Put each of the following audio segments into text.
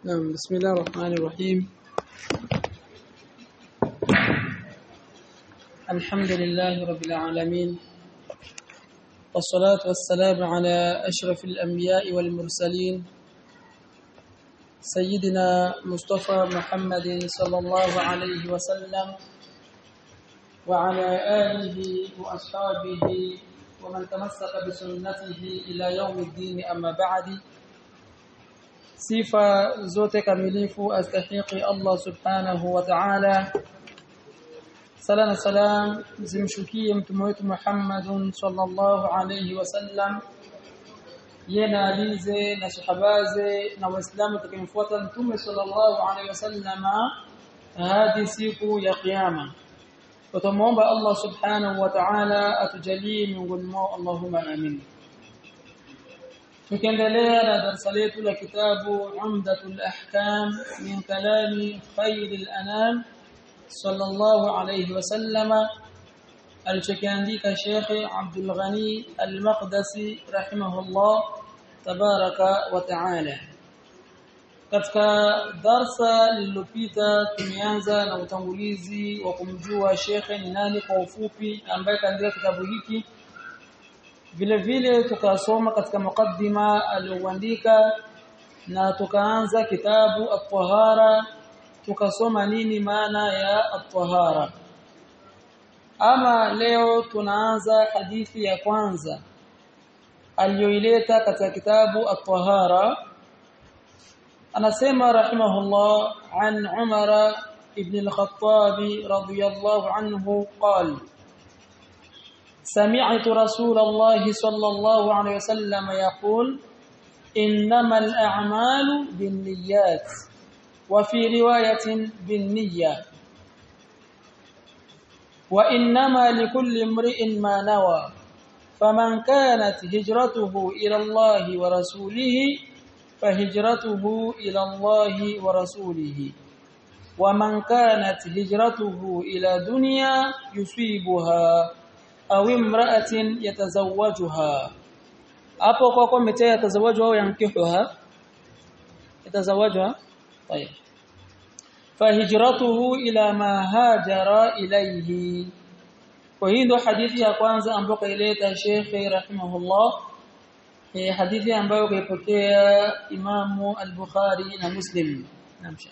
نعم بسم الله الرحمن الرحيم الحمد لله رب العالمين والصلاة والسلام على أشرف الأنبياء والمرسلين سيدنا مصطفى محمد صلى الله عليه وسلم وعلى آله وأصحابه ومن تمسك بسنته إلى يوم الدين أما بعد sifa zote kamilifu astahiqi Allah subhanahu wa ta'ala sala na salam zimshukie mtume wetu Muhammadun sallallahu alayhi wasallam yena alize na sahabaze na waislamu tukimfuata mtume sallallahu alayhi wasallama hadi siku ya kiyama tutamuomba Allah subhanahu wa ta'ala atujalie miongoni mwao Allahumma amin tukiendelea na darasa letu la kitabu Umdatul Ahkam min kalami Khairil Anam sallallahu alayhi wasallama alichokiandika Sheikh Abdul Ghani Al-Maqdisi rahimahullah tabaraka wa taala katika darsa lililopita tumeanza na utangulizi wa kumjua Sheikh ni nani kwa ufupi ambaye kaandika kitabu hiki vile vile tukasoma katika mukaddima alioandika na tukaanza kitabu at-tahara tukasoma nini maana ya at-tahara ama leo tunaanza hadithi ya kwanza aliyoileta katika kitabu at-tahara anasema rahimahullah an Umar ibn al-Khattab radiyallahu anhu qala سمعت رسول الله صلى الله عليه وسلم يقول إنما الأعمال بالنيات وفي رواية بالنية وإنما لكل امرئ ما نوى فمن كانت هجرته إلى الله ورسوله فهجرته إلى الله ورسوله ومن كانت هجرته إلى دنيا يصيبها au imra'atin yatazawajuha hapo kwa kwa mtea yatazawaju au yankihuha yatazawajuha tayeb fahijratuhu ila ma hajara ilayhi kwa hii ndo hadithi ya kwanza ambayo kaileta Sheikh rahimahullah ni hadithi ambayo kaipokea Imamu al-Bukhari na Muslim namsha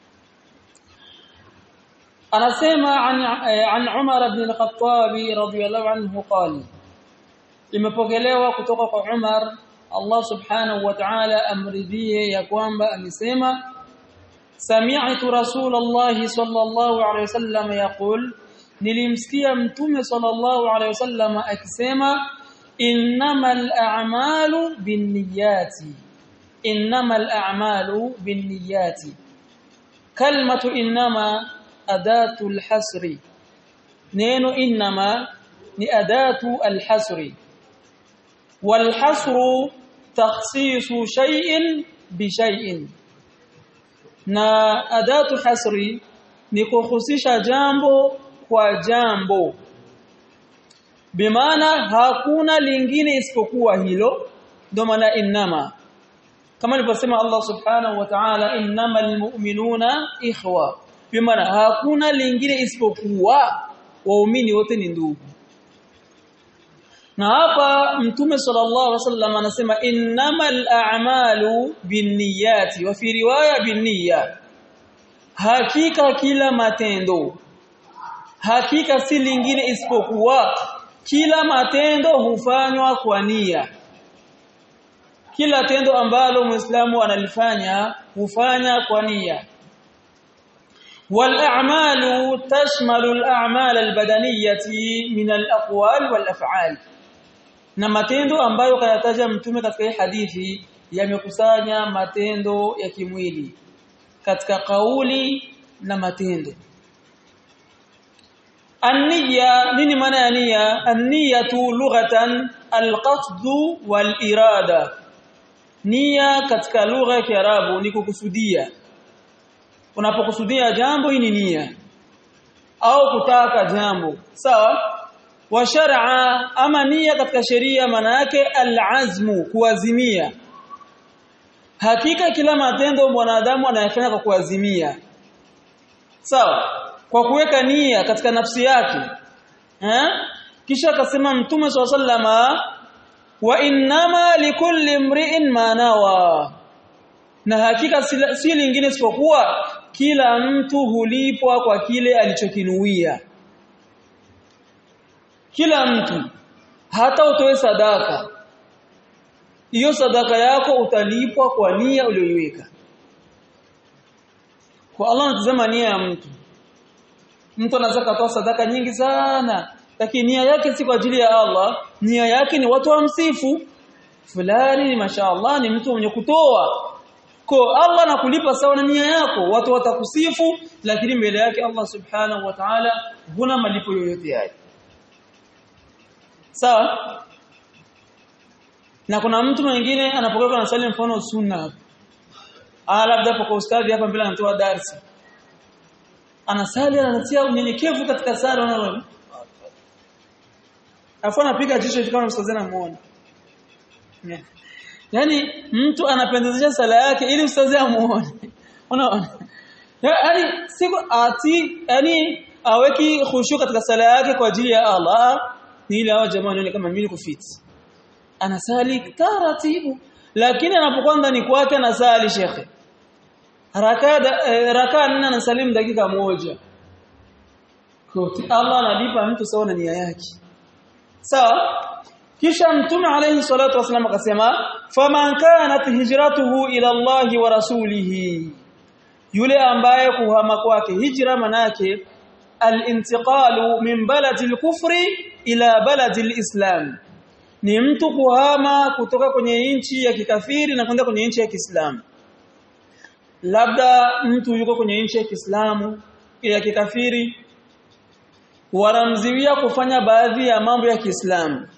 anasema an, an Umar ibn al-Khattab radiyallahu anhu qala imepokelewa kutoka kwa Umar Allah subhanahu wa ta'ala amridhie ya kwamba amesema sami'tu rasulullah sallallahu alayhi wasallam yaqul nilimsikia mtume sallallahu alayhi wasallam akisema innamal a'malu binniyati innamal a'malu binniyati kalmatu innama adatu alhasri neno inma ni adatu alhasri walhasru takhsisu shay'in bi shay'in na adatu hasri ni kuhusisha jambo kwa jambo bimaana hakuna lingine isipokuwa hilo ndio maana inma kama alivyosema Allah subhanahu wa ta'ala innamal mu'minuna ikhwa bimaana hakuna lingine isipokuwa waumini wote ni ndugu na hapa mtume sallallahu alaihi wasallam anasema innamal a'malu binniyati wa fi riwaya binniya hakika kila matendo hakika si lingine isipokuwa kila matendo hufanywa kwa nia kila tendo ambalo muislamu analifanya hufanya kwa nia والأعمال تشمل الأعمال البدنية من الأقوال والأفعال na matendo ambayo kayataja mtume katika hii hadithi yamekusanya matendo ya kimwili katika kauli na matendo An-niyya nini maana ya nia? An-niyyatu lughatan al-qasd wal-irada. Nia katika lugha ya Kiarabu ni kukusudia. Unapokusudia jambo hii ni nia au kutaka jambo. Sawa? Wa shar'a ama nia katika sheria maana yake al-azmu kuazimia. hakika kila matendo mwanadamu anayafanya kwa kuazimia sawa kwa kuweka nia katika nafsi yake eh kisha akasema mtume sallama wa innama likulli imri'in ma nawa na hakika si, si lingine isipokuwa kila mtu hulipwa kwa kile alichokinuia kila mtu hata utoe sadaka hiyo sadaka yako utalipwa kwa nia uliyoiweka kwa Allah anatazama nia ya mtu mtu anaweza kutoa sadaka nyingi sana lakini nia yake si kwa ajili ya Allah nia yake ni watu wamsifu fulani mashaallah ni mtu mwenye kutoa kwa Allah anakulipa sawa na nia yako watu watakusifu lakini mbele yake Allah subhanahu wa ta'ala huna malipo yoyote yake sawa na kuna mtu mwingine anapokuwa anasali mfano sunna ah labda hapo kwa ustadi hapa mbele anatoa darasa anasali anatia unyenyekevu katika sala unaona afu anapiga jicho kama mstazana anamuona yani mtu anapendezesha sala yake ili ustazi amuone unaona yani siku ati yani aweki khushu katika sala yake kwa ajili ya Allah ni ile hao jamaa wanaona kama mimi kufiti anasali taratibu lakini anapokuwa ndani kwake anasali shekhe raka raka nne anasalimu dakika moja kwa Allah analipa mtu sawa na nia yake sawa kisha mtume alayhi salatu wasallam akasema faman kanat hijratuhu ila Allah wa rasulihi yule ambaye kuhama kwake hijra manake al-intiqalu min baladi al-kufri ila baladi al-islam ni mtu kuhama kutoka kwenye nchi ya kikafiri na kwenda kwenye nchi ya Kiislamu labda mtu yuko kwenye nchi ya Kiislamu ya kikafiri wanamziwia kufanya baadhi ya mambo ya Kiislamu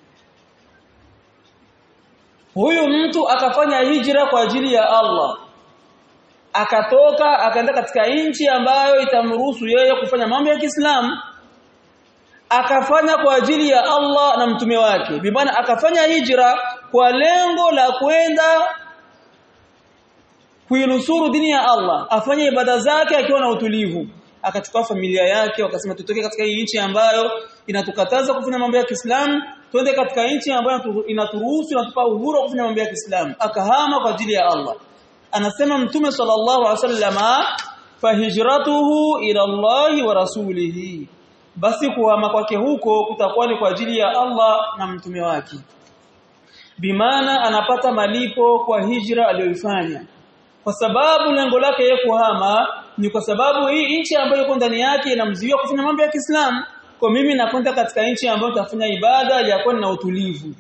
huyu mtu akafanya hijra kwa ajili ya Allah akatoka akaenda katika nchi ambayo itamruhusu yeye kufanya mambo ya Kiislamu akafanya kwa ajili ya Allah na mtume wake bimaana akafanya hijra kwa lengo la kwenda kuinusuru dini ya Allah afanye ibada zake akiwa na utulivu akachukua familia yake wakasema tutoke katika hii nchi ambayo inatukataza kufanya mambo ya Kiislamu twende katika nchi ambayo inaturuhusu inatupa uhuru wa kufanya mambo ya Kiislamu akahama kwa ajili ya Allah anasema mtume sallallahu alaihi wasallama fahijratuhu ila Allah wa rasulihi basi kuhama kwake huko kutakuwa ni kwa ajili ya Allah na mtume wake bimaana anapata malipo kwa hijra aliyoifanya kwa sababu lengo lake yeye kuhama ni kwa sababu hii nchi ambayo iko ndani yake inamzuia kufanya mambo ya Kiislamu kwa mimi nakwenda katika nchi ambayo tafanya ibada ya kuwa na utulivu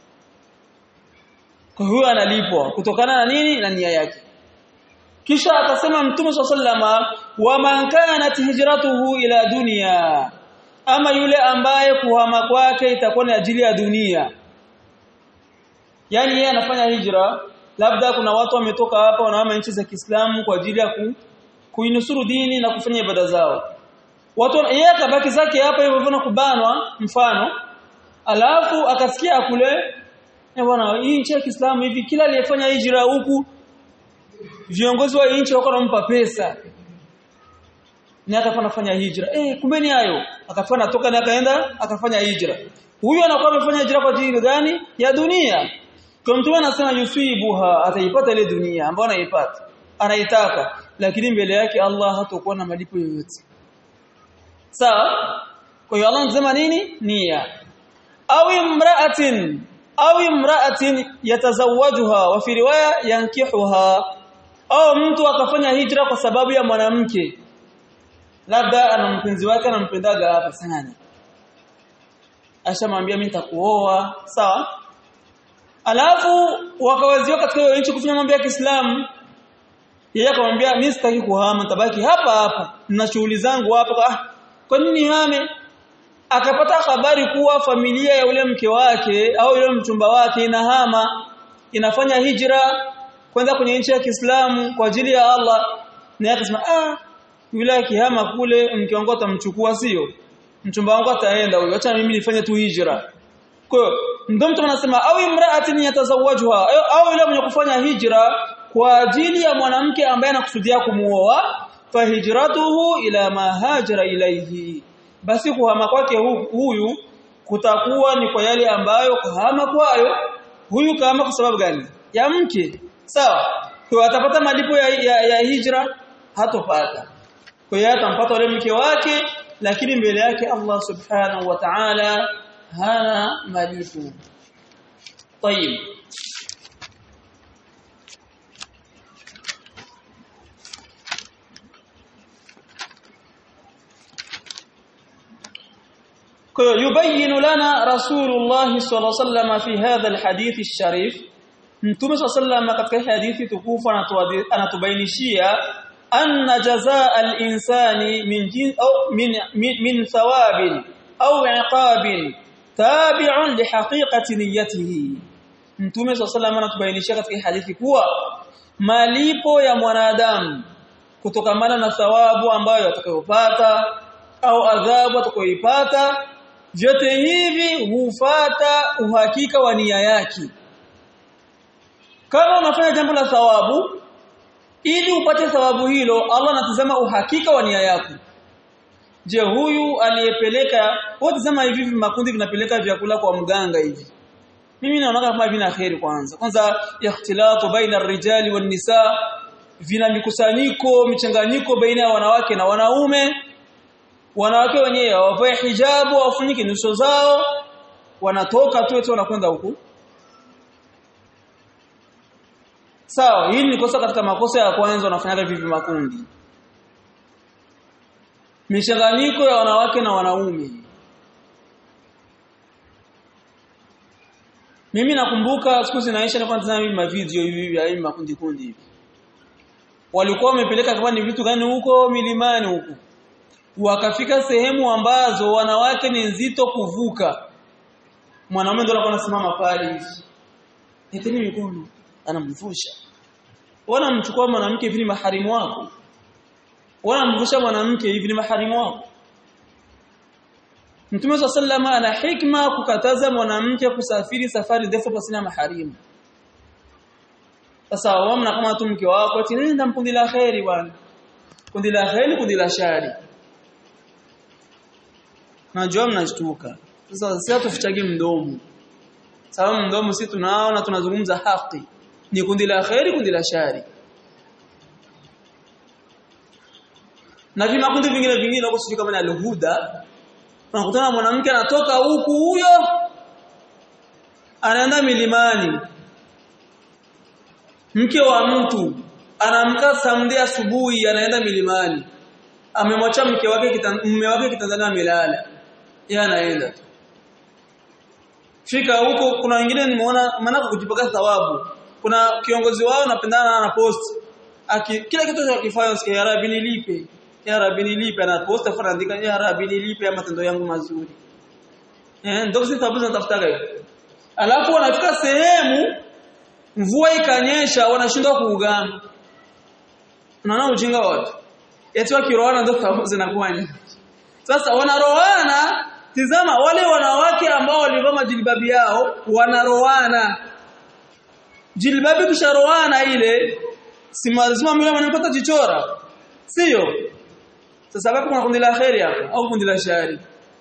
kwa hiyo analipwa kutokana na nini na nia yake kisha akasema mtume sallama wa man kanat hijratuhu ila dunya ama yule ambaye kuhama kwake itakuwa ni ajili ya dunia yani yeye anafanya hijra labda kuna watu wametoka hapa wanahama nchi za Kiislamu kwa ajili ya ku, kuinusuru dini na kufanya ibada zao watu yeye akabaki zake hapa hivyo hivyo kubanwa mfano alafu akasikia kule bwana hii nchi ya Kiislamu hivi kila aliyefanya hijra huku viongozi wa nchi wako wanampa pesa ni akafanya anafanya hijra eh kumbe ni hayo akafanya toka na akaenda akafanya hijra huyu anakuwa amefanya hijra kwa ajili gani ya dunia kwa mtu anasema yusibuha ataipata ile dunia ambayo anaipata anaitaka lakini mbele yake Allah hatakuwa na malipo yoyote sawa kwa hiyo Allah anasema nini nia au imra'atin au imra'atin yatazawajuha wa fi riwaya yankihuha au mtu akafanya hijra kwa sababu ya mwanamke labda ana mpenzi wake anampendaga hapa sana ashamwambia mimi nitakuoa sawa alafu wakawaziwa katika hiyo nchi kufanya mambo ya Kiislamu yeye akamwambia mimi sitaki kuhama nitabaki hapa hapa nina shughuli zangu hapa ah kwa nini hame akapata habari kuwa familia ya yule mke wake au yule mchumba wake inahama inafanya hijra kwenda kwenye nchi ya Kiislamu kwa ajili ya Allah na akasema ah yule akihama kule mke wangu atamchukua sio mchumba wangu ataenda huyo acha mimi nifanye tu hijra kwa ndio mtu anasema au imra'atin yatazawajuha au yule mwenye kufanya hijra kwa ajili ya mwanamke ambaye anakusudia kumuoa fahijratuhu ila ma hajara ilayhi basi kuhama kwake huyu kutakuwa ni kwa yale ambayo kuhama kwayo huyu kama kwa sababu gani ya mke sawa kwa atapata malipo ya, ya, ya hijra hatopata kwa hiyo atampata yule mke wake lakini mbele yake Allah subhanahu wa ta'ala hana malipo طيب يبين لنا رسول الله صلى الله عليه وسلم في هذا الحديث الشريف Mtume صلى الله عليه وسلم katika hadithi tukufu anatubainishia anna jazaa al-insani min au min min thawabin au iqabin tabi'un li haqiqati niyyatihi Mtume صلى الله عليه وسلم anatubainishia katika hadithi kuwa malipo ya mwanadamu kutokamana na thawabu ambayo atakayopata au adhabu atakayoipata vyote hivi hufata uhakika wa nia yake kama unafanya jambo la thawabu ili upate thawabu hilo Allah anatazama uhakika wa nia yako je huyu aliyepeleka wote sema hivi makundi vinapeleka vyakula kwa mganga hivi mimi naona kama vina khairi kwanza kwanza ikhtilatu baina ar-rijali wan nisa vina mikusanyiko michanganyiko baina ya wanawake na wanaume wanawake wenyewe wavae hijabu wafunike nyuso zao wanatoka tu eti wanakwenda huku sawa hii ni kosa katika makosa ya kwanza wanafanyaga vivi makundi michanganyiko ya wanawake na wanaume mimi nakumbuka siku zinaisha nilikuwa natazama hivi mavideo hivi hivi makundi kundi hivi walikuwa wamepeleka kama ni vitu gani huko milimani huko wakafika sehemu ambazo wanawake ni nzito kuvuka mwanaume ndio alikuwa anasimama pale hivi niteni mikono anamvusha wanamchukua mwanamke hivi ni maharimu wako wanamvusha mwanamke hivi ni maharimu wako Mtume sallama ana hikma kukataza mwanamke kusafiri safari ndefu pasina maharimu sasa wao kama tu mke wako ati nenda mkundi la khairi bwana kundi la khairi kundi la shari najua mnashtuka sasa sisi tufichage mdomo sababu mdomo sisi tunao na tunazungumza haki ni kundi la khairi kundi la shari na vima kundi vingine vingine huko sijui kama ni alhuda unakutana mwanamke anatoka huku huyo anaenda milimani mke wa mtu anamka samdia asubuhi anaenda milimani amemwacha mke wake mume wake kitandani amelala yeye anaenda fika huko kuna wengine nimeona maana kujipaka thawabu kuna kiongozi wao anapendana na post aki kila kitu anachokifanya sikia ya rabbi nilipe ya rabbi nilipe ana post afa andika ya rabbi nilipe matendo yangu mazuri eh ndio sisi tabu zinatafuta hiyo alafu wanafika sehemu mvua ikanyesha wanashindwa kuugama unaona ujinga watu eti wakiroana ndio thawabu zinakuwa nyingi sasa wanaroana tizama wale wanawake ambao walivaa majilbabi yao wanaroana jilbabi kisharoana ile si lazima mimi anapata jichora sio sasa hapo kuna kundi la khairi hapo au kundi la shari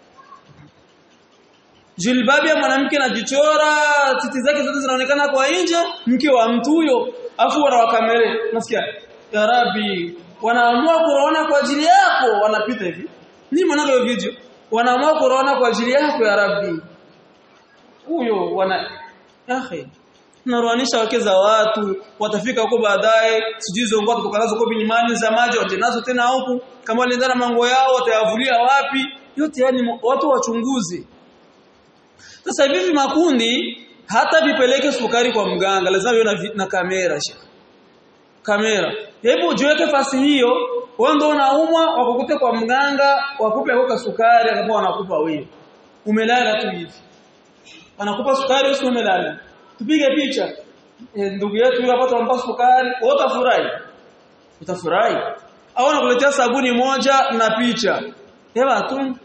jilbabi ya mwanamke anajichora titi zake zote zinaonekana kwa nje mke wa mtu huyo afu wanawakamere nasikia ya rabbi wanaamua kuona kwa ajili yako wanapita hivi ni mwanangu hiyo video wanaamua kuona kwa ajili yako ya rabbi huyo wana akhi naruanisha wake za watu watafika huko baadaye sijui zongo kutoka nazo kwa bilimani za maji waje nazo tena huku kama waliendana mango yao watayavulia wapi yote yani watu wachunguze sasa hivi makundi hata vipeleke sukari kwa mganga lazima viwe na, na kamera sha kamera hebu jiweke fasi hiyo wewe ndio unaumwa wakukute kwa mganga wakupe huko sukari akapo wanakupa wewe umelala tu hivi wanakupa sukari usiku umelala tupige picha e, ndugu yetu yule hapo tunampa sukari wewe utafurahi utafurahi au anakuletea sabuni moja na picha hewa tu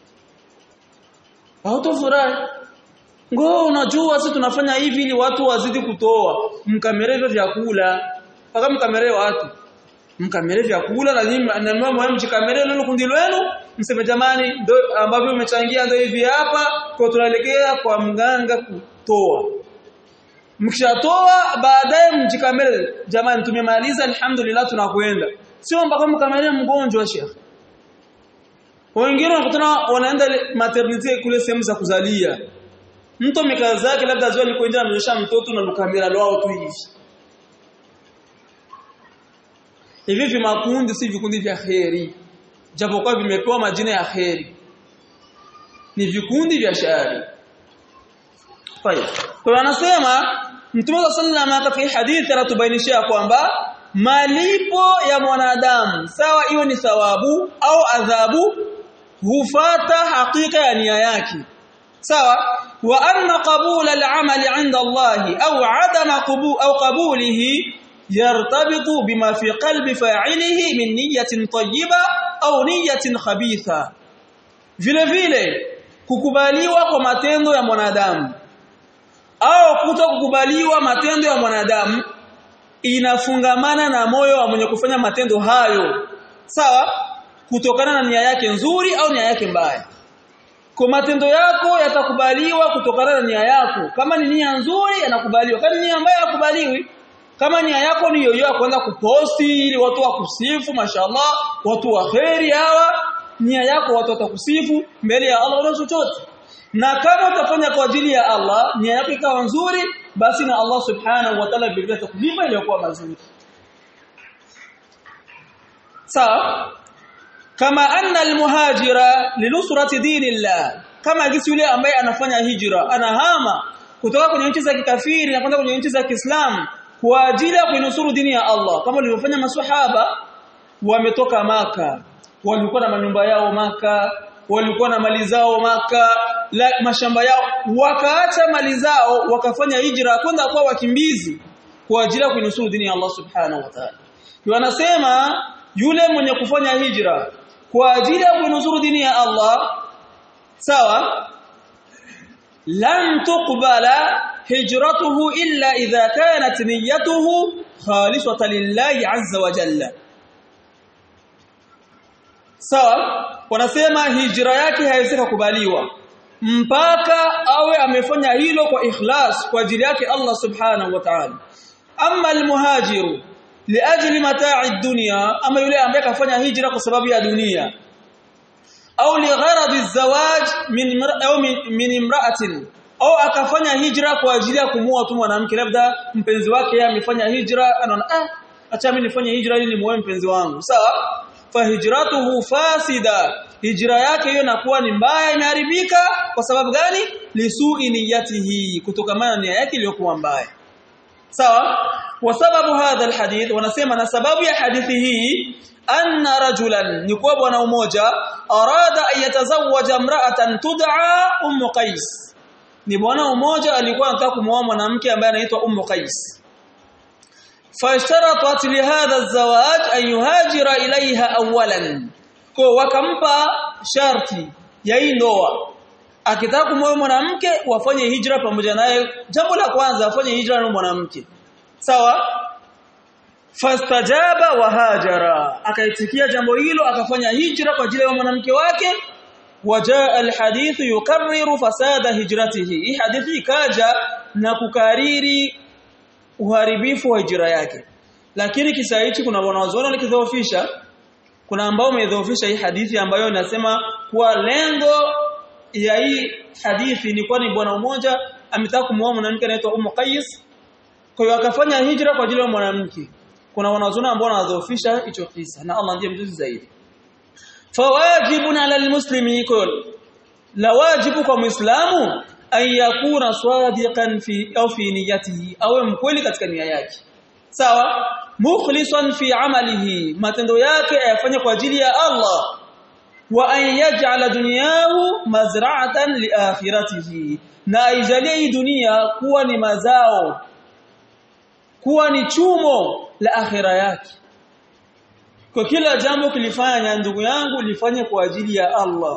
hautafurahi ngo unajua sisi tunafanya hivi ili watu wazidi kutoa mkamera hivyo vyakula mpaka mkamelee watu mkamelee vyakula na nyinyi na mama mjikamelee lolo kundi lenu mseme jamani ndio ambavyo umechangia ndio hivi hapa kwa tunaelekea kwa mganga kutoa mkishatoa baadaye mjikamele jamani tumemaliza alhamdulillah tunakwenda sio mpaka mkamele mgonjwa shekhi wengine wanakutana wanaenda maternity kule sehemu za kuzalia mtu amekaa zake labda zio alikuwa nje amenyesha mtoto na lukamera lwao tu hivi hivi vimakundi si vikundi vya kheri japokuwa vimepewa majina ya kheri ni vikundi vya shari Tayeb. Kwa anasema Mtume sallallahu katika hadithi anatubainishia kwamba malipo ya mwanadamu sawa iwe ni thawabu au adhabu hufata hakika ya nia yake. Sawa? Wa anna qabula al-amali 'inda Allah au 'adama qabu au qabulihi yartabitu bima fi qalbi fa'ilihi min niyyatin tayyiba au niyyatin khabitha. Vile vile kukubaliwa kwa matendo ya mwanadamu au kuto kukubaliwa matendo ya mwanadamu inafungamana na moyo wa mwenye kufanya matendo hayo sawa kutokana na nia yake nzuri au nia yake mbaya kwa matendo yako yatakubaliwa kutokana na nia yako kama ni nia nzuri yanakubaliwa kama ni nia mbaya yakubaliwi kama nia yako ni yoyo ya kuanza kuposti ili watu wakusifu mashallah watu wa kheri hawa nia yako watu watakusifu mbele ya Allah wala chochote na kama utafanya kwa ajili ya Allah nia yako ikawa nzuri basi na Allah subhanahu wa ta'ala vile atakulipa iliyokuwa mazuri sawa kama anna almuhajira linusrati dinillah kama gisi yule ambaye anafanya hijra anahama kutoka kwenye nchi za kikafiri na kwenda kwenye nchi za Kiislamu kwa ajili ya kuinusuru dini ya Allah kama walivyofanya maswahaba wametoka maka walikuwa na manyumba yao maka walikuwa na mali zao maka la, mashamba yao wakaacha mali zao wakafanya hijra kwenda kwa wakimbizi kwa ajili ya kuinusuru dini ya Allah subhanahu wa ta'ala wanasema yule mwenye kufanya hijra kwa ajili ya kuinusuru dini ya Allah sawa lan tuqbala hijratuhu illa idha kanat niyyatuhu khalisatan lillahi azza wa jalla sawa wanasema hijra yake haiwezi kukubaliwa mpaka awe amefanya hilo kwa ikhlas kwa ajili yake Allah subhanahu wa ta'ala amma almuhajiru liajli mata'i dunya ama yule ambaye kafanya hijra kwa sababu ya dunia au ligharadi zawaj min au min imra'atin au akafanya hijra kwa ajili ya kumua tu mwanamke labda mpenzi wake yeye amefanya hijra anaona ah acha mimi nifanye hijra ili nimuoe mpenzi wangu sawa fahijratuhu fasida hijra yake hiyo inakuwa ni mbaya imeharibika kwa sababu gani lisui niyatihi kutokamana na nia yake iliyokuwa mbaya sawa wa sababu hadha alhadith wanasema na sababu ya hadithi hii anna rajulan ni kwa bwana mmoja arada ayatazawaja imra'atan tud'a ummu qais ni bwana mmoja alikuwa anataka kumwoa mwanamke ambaye anaitwa ummu qais فاشترطت لهذا الزواج أن يهاجر إليها أولا kwa wakampa sharti ya hii ndoa akitaka kumwoa mwanamke wafanye hijra pamoja naye jambo la kwanza afanye hijra na mwanamke sawa fastajaba wa hajara akaitikia jambo hilo akafanya hijra kwa ajili ya mwanamke wake wajaa alhadith yukarriru fasada hijratihi hii hadithi ikaja na kukariri uharibifu wa hijra yake lakini kisa hichi kuna wanazuoni walikidhoofisha kuna ambao wamedhoofisha hii hadithi ambayo inasema kuwa lengo ya hii hadithi ni kwani bwana mmoja ametaka kumuoa mwanamke anaitwa Ummu Qais kwa hiyo akafanya hijra kwa ajili ya mwanamke kuna wanazuoni ambao wanadhoofisha hicho kisa na Allah ndiye mjuzi zaidi fawajibun ala almuslimi kul la wajibu kwa muislamu an yakuna sadiqan fi au fi niyatihi awe mkweli katika nia yake sawa mukhlisan fi amalihi matendo yake ayafanye kwa ajili ya Allah wa an yaj'ala dunyahu mazra'atan li akhiratihi na aijalie hii dunia kuwa ni mazao kuwa ni chumo la akhira yake kwa kila jambo kilifanya ndugu yangu lifanye kwa ajili ya Allah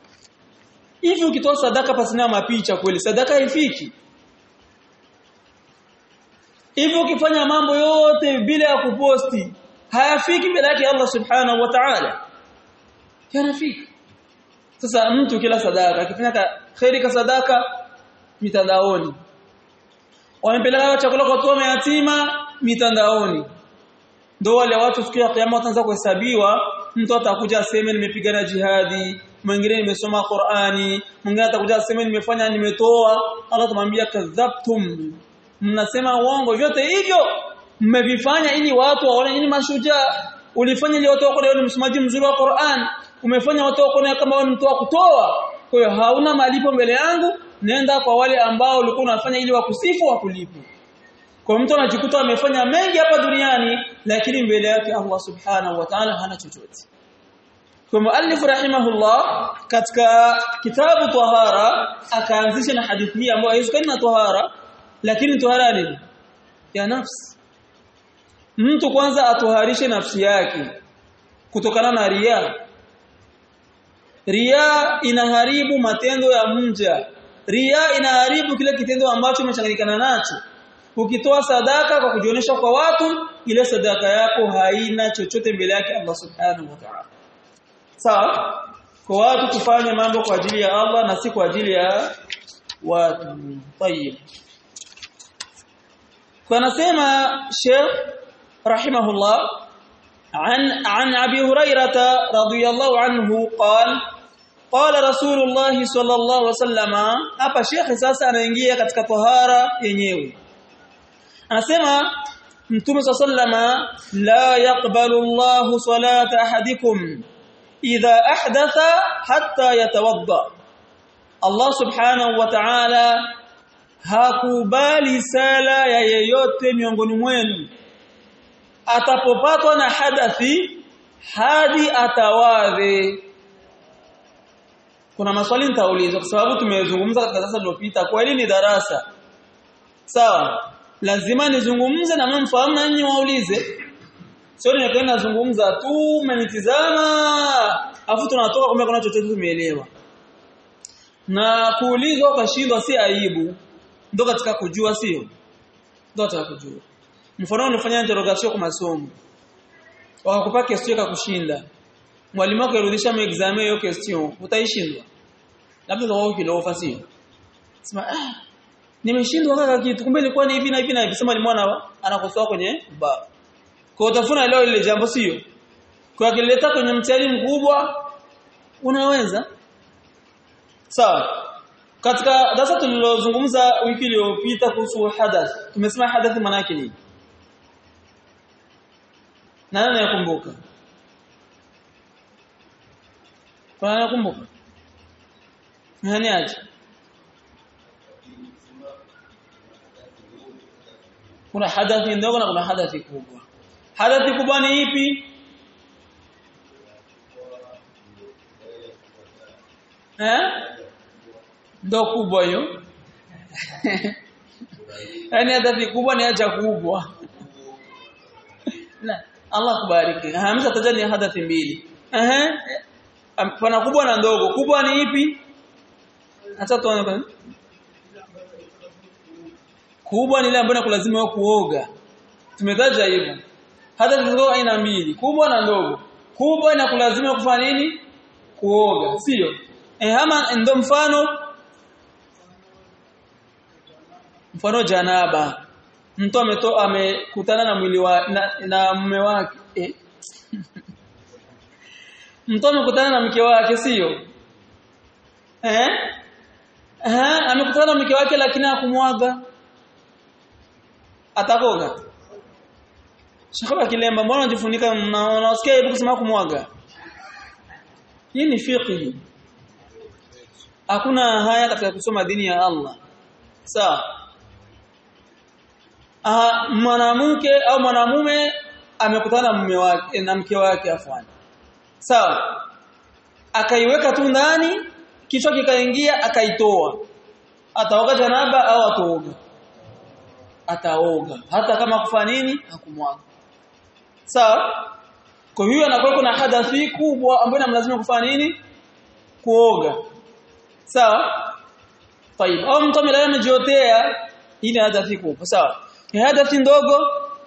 hivi ukitoa sadaka pasina mapicha kweli sadaka haifiki hivyo ukifanya mambo yote bila ya kuposti hayafiki mbele yake Allah subhanahu wa ta'ala yanafika sasa mtu kila sadaka akifanya khairi ka sadaka mitandaoni wamepeleka chakula kwa watu yatima mitandaoni ndio wale watu siku ya kiyama wataanza kuhesabiwa mtu atakuja aseme nimepigana jihadi mwingine nimesoma Qur'ani mwingine atakuja aseme nimefanya nimetoa Allah tumwambia kadhabtum mnasema uongo vyote hivyo mmevifanya ili watu waone nyinyi mashujaa ulifanya ili watu waone ni msomaji mzuri wa Qur'an umefanya watu waone kama wewe mtu wa kutoa kwa hiyo hauna malipo mbele yangu nenda kwa wale ambao ulikuwa unafanya ili wakusifu wakulipo kwa mtu anajikuta amefanya mengi hapa duniani lakini mbele yake Allah subhanahu wa ta'ala hana chochote kwa muallif rahimahullah katika kitabu tahara akaanzisha na hadithi hii ambayo haihusiani na tahara lakini tahara nini ya nafsi mtu kwanza atoharishe nafsi yake kutokana na ria ria inaharibu matendo ya mja ria inaharibu kile kitendo ambacho umechanganyikana nacho ukitoa sadaka kwa kujionyesha kwa watu ile sadaka yako haina chochote mbele yake Allah subhanahu wa ta'ala sawa kwa watu tufanye mambo kwa ajili ya Allah na si kwa ajili ya watu tayib kwa nasema Sheikh rahimahullah عن عن ابي هريره رضي الله عنه قال قال رسول الله صلى الله عليه وسلم hapa Sheikh sasa anaingia katika tahara yenyewe anasema Mtume sallama la yaqbalu Allah salata ahadikum idha ahdatha hatta yatawadda Allah subhanahu wa ta'ala hakubali sala ya yeyote miongoni mwenu atapopatwa na hadathi hadi atawadhe kuna maswali nitauliza kwa sababu tumezungumza katika darasa lililopita kwa hili ni darasa sawa lazima nizungumze na mfahamu na nyinyi waulize sio nikaenda nazungumza tu mmenitizama afu tunatoka kumbe kuna chochote tumeelewa na kuulizwa ukashindwa si aibu ndio katika kujua sio ndio katika kujua mfano unafanya interrogation kwa masomo wakakupa question ya kushinda mwalimu wako yarudisha exam hiyo question utaishindwa labda ndio kilofa sio sema ah nimeshindwa kaka kitu kumbe ilikuwa ni hivi na hivi na hivi sema ni mwana anakosoa kwenye ba kwa utafuna leo ile jambo sio kwa kileta kwenye mtihani mkubwa unaweza sawa katika darasa tulilozungumza wiki iliyopita kuhusu hadath tumesema hadath maana yake nini nani anakumbuka kwa nani anakumbuka nani aje kuna hadathi ndogo na kuna hadathi kubwa hadathi kubwa ni ipi eh ndo kubwa hiyo yani hadathi kubwa ni haja kubwa la Allah kubariki hamza tajani hadathi mbili eh pana kubwa na ndogo kubwa ni ipi acha tuone kubwa ni ile ambayo inakulazimu wewe kuoga tumetaja hivyo hata ziko aina mbili kubwa na ndogo kubwa inakulazimu kufanya nini kuoga sio eh ama ndo mfano mfano janaba mtu ametoa amekutana na mwili wa na, na mume wake eh. mtu amekutana na mke wake sio eh eh amekutana na mke wake lakini hakumwaga atakoga Shekha kilemba mbona unajifunika unasikia hebu kusema kumwaga Hii ni fiqh Hakuna haya katika kusoma dini ya Allah sawa Ah mwanamke au mwanamume amekutana na mume wake na mke wake afwani sawa akaiweka tu ndani kichwa kikaingia akaitoa ataoga janaba au ataoga ataoga hata kama kufanya nini hakumwaga sawa kwa hiyo anakuwa kuna hadathi kubwa ambayo inamlazimu kufanya nini kuoga sawa طيب au mtu amelala amejiotea ile hadathi kubwa sawa ni hadathi ndogo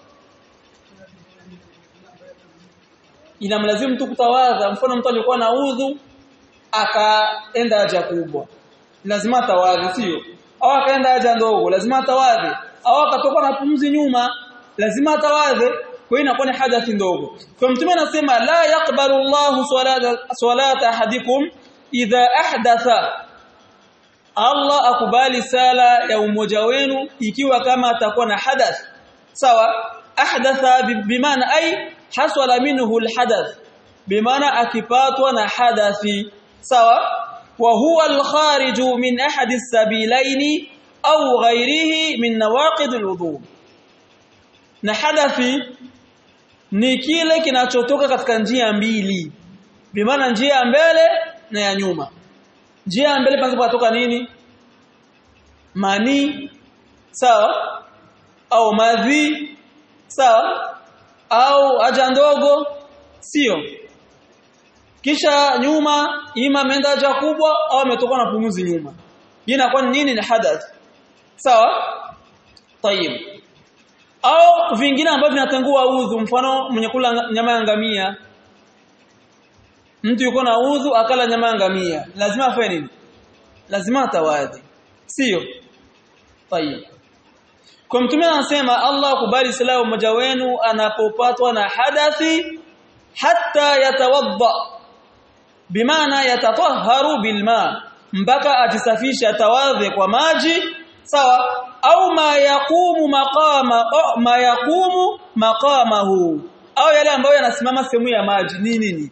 inamlazimu mtu kutawadha mfano mtu alikuwa na udhu akaenda haja kubwa lazima tawadhi sio au akaenda haja ndogo lazima tawadhi au akatoka na pumzi nyuma lazima tawadhi kwa hiyo inakuwa ni hadathi ndogo kwa mtume anasema la yaqbalu Allahu salata salata ahadikum idha ahdatha Allah akubali sala ya umoja wenu ikiwa kama atakuwa na hadath sawa ahdatha bimaana ay hasala minhu alhadath bimaana akipatwa na hadathi sawa wa huwa alkhariju min ahadi as-sabilaini au ghairihi min nawaqid alwudu na hadathi ni kile kinachotoka katika njia mbili bimaana njia ya mbele na ya nyuma njia ya mbele panapo kutoka nini mani sawa au madhi sawa au haja ndogo sio kisha nyuma ima ameenda haja kubwa au ametoka na pumuzi nyuma hii inakuwa ni nini ni hadath sawa tayib au vingine ambavyo vinatangua udhu mfano mwenye kula nyama ya ngamia mtu yuko na udhu akala nyama ya ngamia lazima afanye nini lazima atawadhi sio tayib kwa mtume anasema Allah akubali sala mmoja wenu anapopatwa na hadathi hatta yatawadda bimaana yatatahharu bilma mpaka ajisafisha tawadhi kwa maji sawa au ma yaqumu maqama au ma yaqumu maqamahu au yale ambayo yanasimama sehemu ya maji ni nini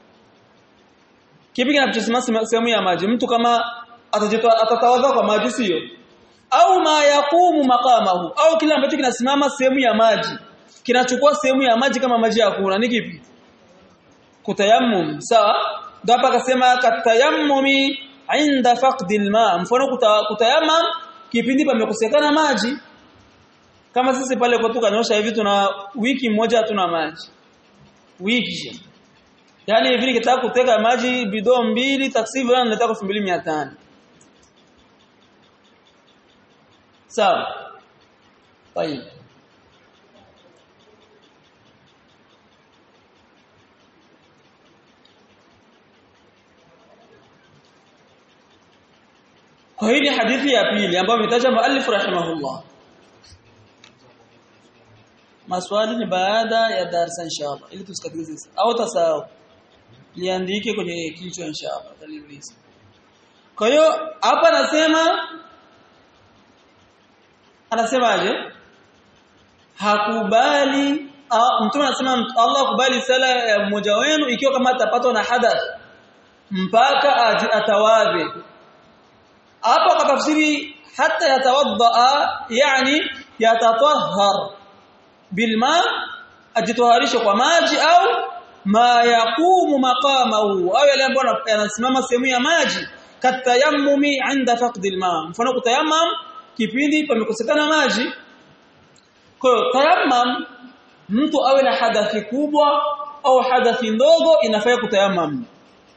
kipi kinachosimama sehemu ya maji mtu kama atatawadha kwa maji sio au ma yaqumu maqamahu au kile ambacho kinasimama sehemu ya maji kinachukua sehemu ya maji kama maji hakuna ni kipi kutayammum sawa ndio hapa akasema katayammumi inda faqdil ma mfano kuta, kutayammam kipindi pamekosekana maji kama sisi pale kwa tukanyosha hivi tuna wiki moja hatuna maji wiki yani hivi nikitaka kuteka maji bidoo mbili taksivu na nataka 2500 sawa طيب Kwa hii ni hadithi ya pili ambayo ametaja muallif rahimahullah. Maswali ni baada ya darasa inshallah ili tusikatize au tasahau. Liandike kwenye kichwa inshallah taliuliza. Kwa hiyo hapa anasema anasemaje? Hakubali mtume anasema Allah akubali sala ya mmoja wenu ikiwa kama atapatwa na hadath mpaka atawadhe hapo akatafsiri hata yatawadda yani yatatahhar bilma ajitoharisha kwa maji au ma yaqumu maqamahu au yale ambayo yanasimama sehemu ya maji katayammumi inda faqdi alma mfano kutayammam kipindi pamekosekana maji kwa hiyo tayammam mtu awe na hadathi kubwa au hadathi ndogo inafaa kutayammam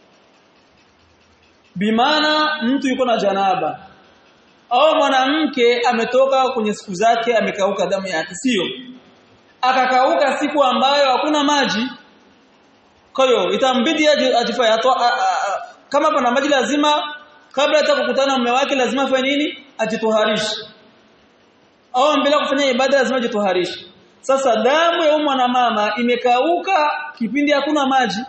bimaana mtu yuko na janaba au mwanamke ametoka kwenye siku zake amekauka damu yake sio akakauka siku ambayo hakuna maji kwa hiyo itambidi ajifanye kama pana maji lazima kabla hata kukutana na mume wake lazima afanye nini ajitoharishe au mbele kufanya ibada lazima ajitoharishe sasa damu ya mwana mama imekauka kipindi hakuna maji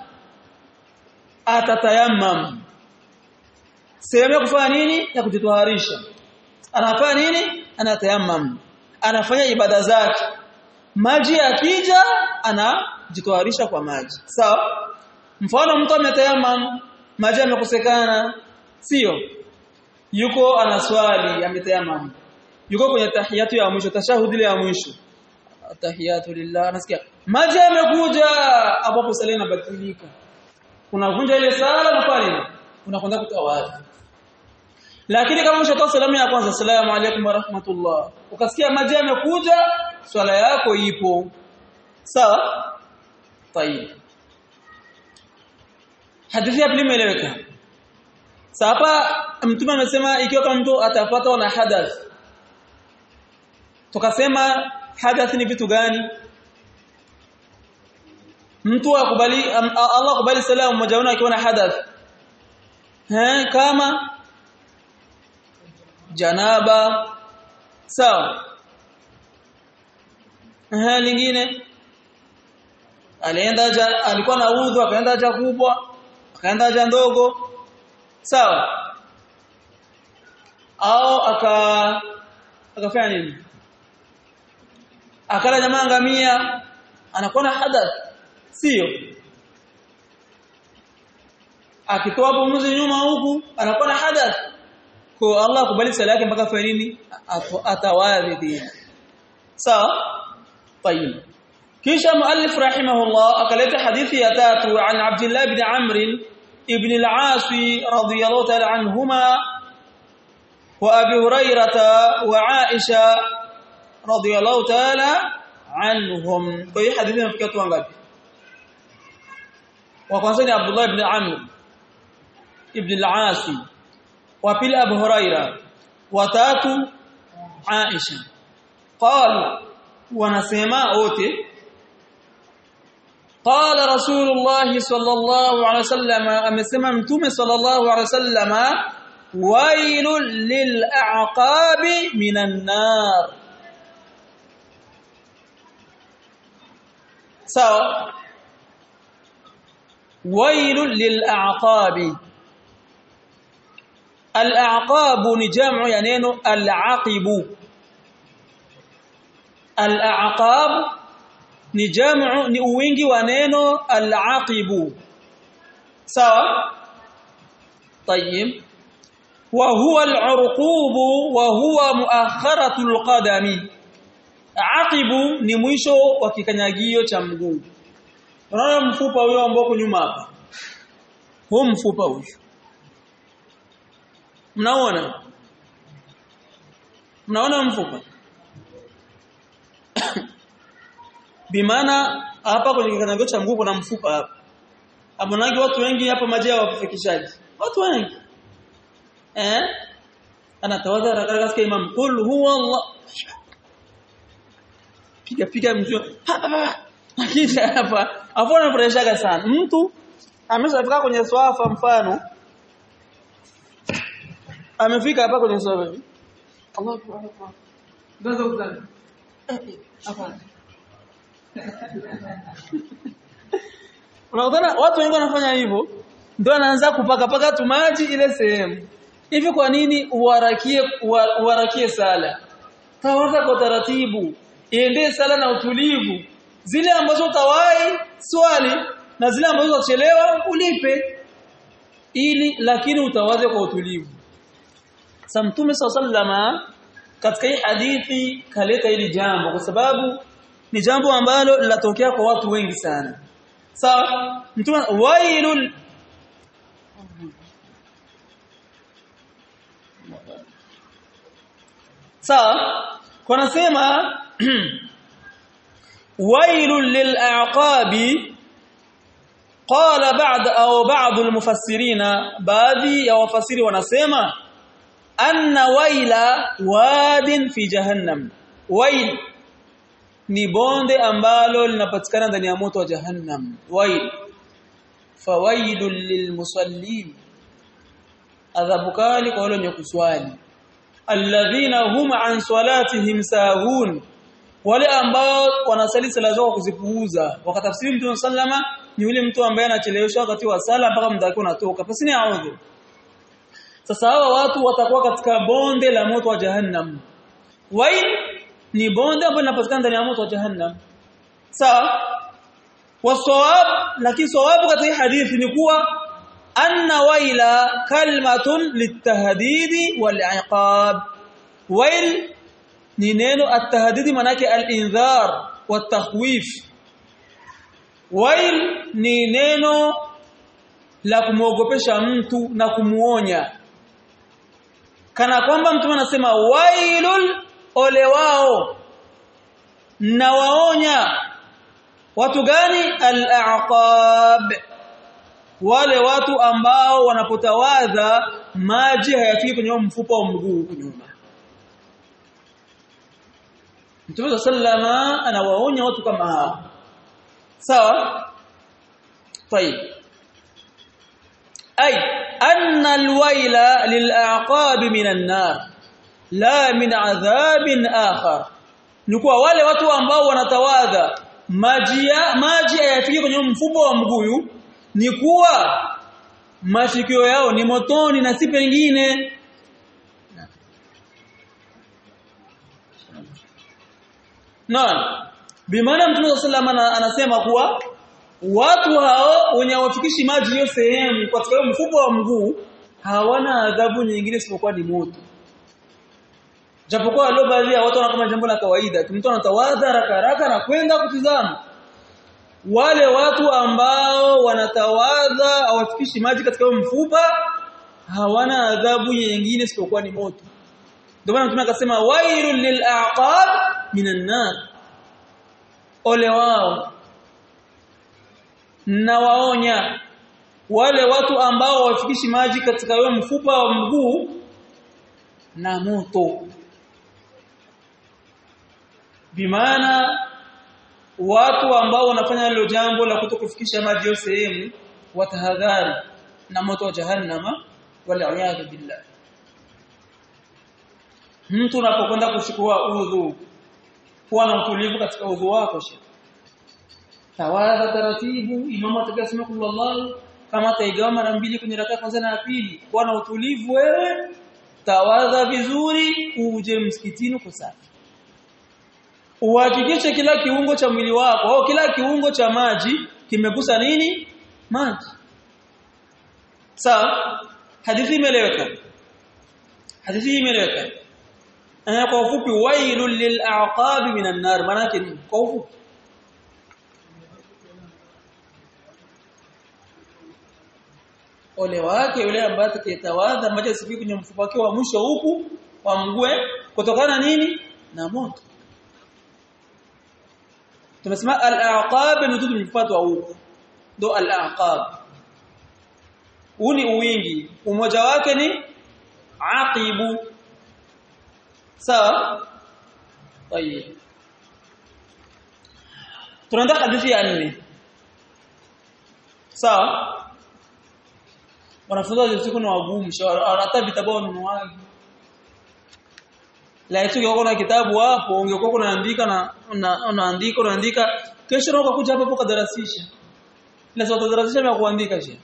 atatayammam sehemu ya kufanya nini ya kujitoharisha anafanya nini anatayammam anafanya ibada zake maji yakija anajitoharisha kwa maji sawa mfano mtu ametayammam maji yamekosekana sio yuko anaswali ametayammam yuko kwenye tahiyatu ya mwisho tashahudi ya mwisho tahiyatu lillah anasikia maji yamekuja hapo sala inabatilika unavunja ile sala na pale unakwenda kutawadha lakini kama ushatoa salamu ya kwanza salamu alaykum wa rahmatullah ukasikia maji yamekuja swala yako ipo sawa tayib hadithi ya pili imeeleweka hapa mtume amesema ikiwa kama mtu atapata na hadath tukasema hadath ni vitu gani mtu akubali Allah akubali salamu mmoja wao akiwa na hadath eh kama janaba sawa eh lingine alienda haja alikuwa na udhu akaenda haja kubwa akaenda haja ndogo sawa au aka akafanya nini akala jamaa ngamia anakuwa na hadath sio akitoa pumzi nyuma huku anakuwa na hadath kwa Allah kubali sala yake mpaka fanya nini atawadhi sawa طيب kisha muallif rahimahullah akaleta hadithi ya tatu an Abdullah ibn Amr ibn al-As radiyallahu ta'ala anhuma wa Abi Hurairah wa Aisha radiyallahu ta'ala anhum kwa hiyo hadithi inafikia watu wangapi wa kwanza ni Abdullah ibn Amr ibn al-As wa pili Abu Huraira wa tatu Aisha qala wanasema wote qala rasulullah sallallahu alaihi wasallam amesema mtume sallallahu alaihi wasallam wailul lil a'qabi minan nar sawa wailul lil a'qabi al-a'qab ni jamu ya neno al-aqibu al-a'qab ni jamu ni wingi wa neno al-aqibu sawa طيب وهو العرقوب وهو مؤخرة القدم aqibu ni mwisho wa kikanyagio cha mguu unaona mfupa huyo ambao nyuma hapa huu mfupa huyo mnaona mnaona mfupa bimaana hapa kwenye kikanyagio cha mguu kuna mfupa hapa amonagi watu wengi hapa maji ya wafikishaji watu wengi eh anatawadha katika imam qul huwa allah piga piga mjua akija hapa hapo anafurahishaga sana mtu ameshafika kwenye swafa mfano amefika hapa kwenye swafa hivi Allah akbar ndio uzani hapana Unaona watu wengi wanafanya hivyo ndio anaanza kupaka paka tu maji ile sehemu. Hivi kwa nini uwarakie uwarakie sala? Tawadha kwa taratibu iendee sala na utulivu zile ambazo utawahi swali na zile ambazo utachelewa ulipe ili lakini utawaze kwa utulivu sa mtume sallama katika hii hadithi kaleta hili jambo kwa sababu ni jambo ambalo linatokea kwa watu wengi sana sawa mtume wailul sawa kwa nasema ويل للأعقاب قال بعد أو بعض المفسرين baadhi ya wafasiri wanasema anna waila wadin fi jahannam wail ni bonde ambalo linapatikana ndani ya moto wa jahannam wail fawailul lilmusallin adhabu kali kwa wale wenye kuswali alladhina hum an salatihim sahun wale ambao wanasali sala zao kuzipuuza wakatafsiri mtume sallama ni yule mtu ambaye anachelewesha wakati wa sala mpaka muda wake unatoka basi ni audhu sasa hawa watu watakuwa katika bonde la moto wa jahannam wail ni bonde ambalo linapatikana ndani ya moto wa jahannam sawa wasawab lakini sawabu katika hadithi ni kuwa anna waila kalmatun litahdidi wal-iqab wail ni neno at-tahdidi manake al-indhar wat-takhwif wail ni neno la kumwogopesha mtu na kumuonya kana kwamba mtu anasema wailul ole wao na waonya watu gani al-a'qab wale watu ambao wanapotawadha maji hayafiki kwenye mfupa wa mguu nyuma Mtume sallama anawaonya watu kama hao sawa طيب أي أن الويل للأعقاب من النار لا من عذاب آخر nikuwa wale watu ambao wanatawadha maji maji hayafiki kwenye mfumo wa mguyu ni kuwa mashikio yao ni motoni na si pengine Naam bimaana Mtume sallallahu anasema kuwa watu hao wenye hawafikishi maji hiyo sehemu katika mfumo wa mguu hawana adhabu nyingine isipokuwa ni moto japokuwa leo baadhi ya watu wanaona kama jambo la kawaida mtu anatawadha haraka haraka na kwenda kutizama wale watu ambao wanatawadha hawafikishi maji katika mfupa hawana adhabu nyingine isipokuwa ni moto ndio maana mtume akasema wailul lil'aqab minan nar ole wao na waonya wale watu ambao wafikishi maji katika huo mfupa wa mguu na moto bimaana watu ambao wanafanya hilo jambo la kutokufikisha maji hiyo sehemu watahadhari na moto wa jahannama wal billah mtu unapokwenda kuchukua udhu kuwa na utulivu katika udhu wako shekhi tawadha taratibu imamu atakasema kullallahu kama taigawa mara mbili kwenye rakaa kwanza na pili kuwa na utulivu wewe tawadha vizuri uje msikitini kwa safi uhakikishe kila kiungo cha mwili wako au kila kiungo cha maji kimegusa nini maji sawa hadithi imeeleweka hadithi imeeleweka ana kwa ufupi wailul lil'aqab minan nar maana yake ni kwa ufupi ole wake yule ambaye atakayetawadha maji asifiki kwenye mfupa wake wa mwisho huku wa mgue kutokana nini na moto tumesema al-aqab ni tudu mfuatwa huku ndo al-aqab uni uwingi umoja wake ni aqibu sawa tayeb tunaenda hadithi ya nne sawa wanafunzi wa siku ni wagumu hata vitabu wanunuaji la eti ungekuwa na kitabu hapo ungekuwa unaandika na unaandika unaandika kesho na ukakuja hapo kudarasisha na sio kudarasisha na kuandika je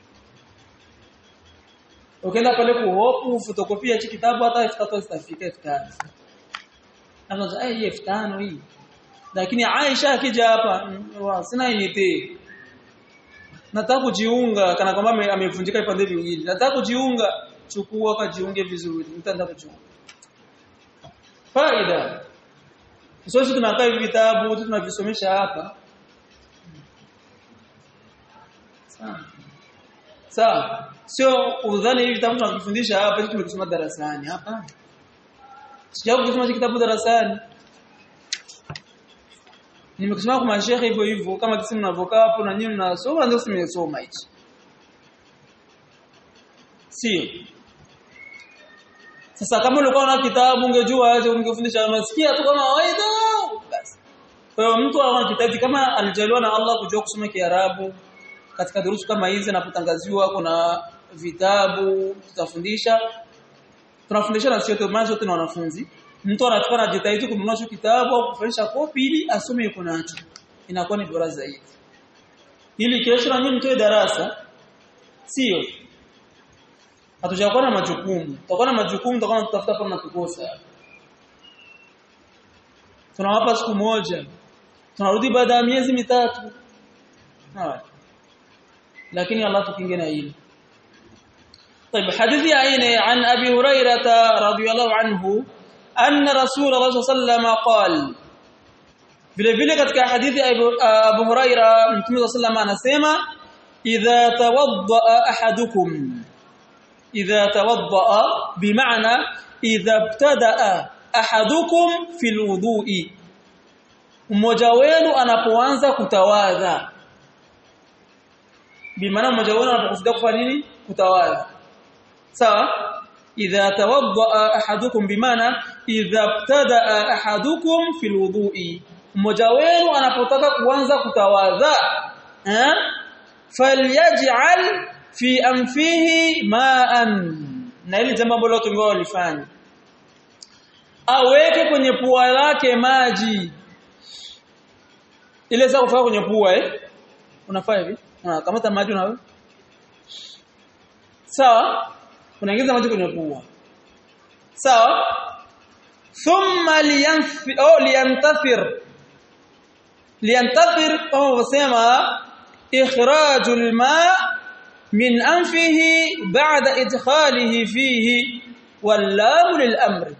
ukienda pale kuhopu fotokopia hichi kitabu hata 3000 zitafika 5000 anaanza eh hii 5000 hii lakini Aisha akija hapa sina inite nataka kujiunga kana kwamba amevunjika vipande viwili nataka kujiunga chukua kajiunge vizuri mtaenda kujiunga faida sisi tunakaa hivi vitabu tunavisomesha hapa sawa sawa sio udhani hivi vitabu tunavifundisha hapa hivi tumekisoma darasani hapa sijao kusoma kitabu darasani nimekisoma kwa mashehe hivyo hivyo kama kisi mnavokaa hapo na nyinyi mnasoma ndio simesoma hichi sio sasa kama ulikuwa na kitabu ungejua aje ungefundisha unasikia tu kama kawaida basi kwa hiyo mtu ana kitabu kama alijaliwa na Allah kujua kusoma Kiarabu katika durusu kama hizi napotangaziwa kuna vitabu tutafundisha tunafundisha na sio maana zote na wanafunzi mtu anachukua na jitahidi kununua hicho kitabu au kufanyisha kopi ili asome yuko nacho inakuwa ni bora zaidi ili kesho na nyinyi mtoe darasa sio hatujakuwa na majukumu tutakuwa na majukumu tutakuwa tutafuta kwa na kukosa tunawapa siku moja tunarudi baada ya miezi mitatu hawa lakini Allah tukinge na hili طيب حديث عين عن ابي هريره رضي الله عنه ان رسول الله صلى الله عليه وسلم قال vile vile katika hadithi Abu Huraira Mtume صلى الله anasema idha tawadda ahadukum idha tawadda bimaana idha ibtada ahadukum fil wudu'i mmoja wenu anapoanza kutawadha bimaana mmoja wenu anapokusudia kufanya nini kutawadha sawa idha tawaddaa ahadukum bimaana idha ibtadaa ahadukum fil wudu'i mmoja wenu anapotaka kuanza kutawadha eh falyaj'al fi anfihi ma'an na hili jambo ambalo watu wengi walifanya aweke kwenye pua lake maji ile sasa kufanya kwenye pua eh unafanya hivi unakamata maji unawe sawa unaingiza maji kwenye pua sawa thumma liyanfi au liyantathir liyantathir au wasema ikhrajul ma min anfihi ba'da idkhalihi fihi wallahu lilamri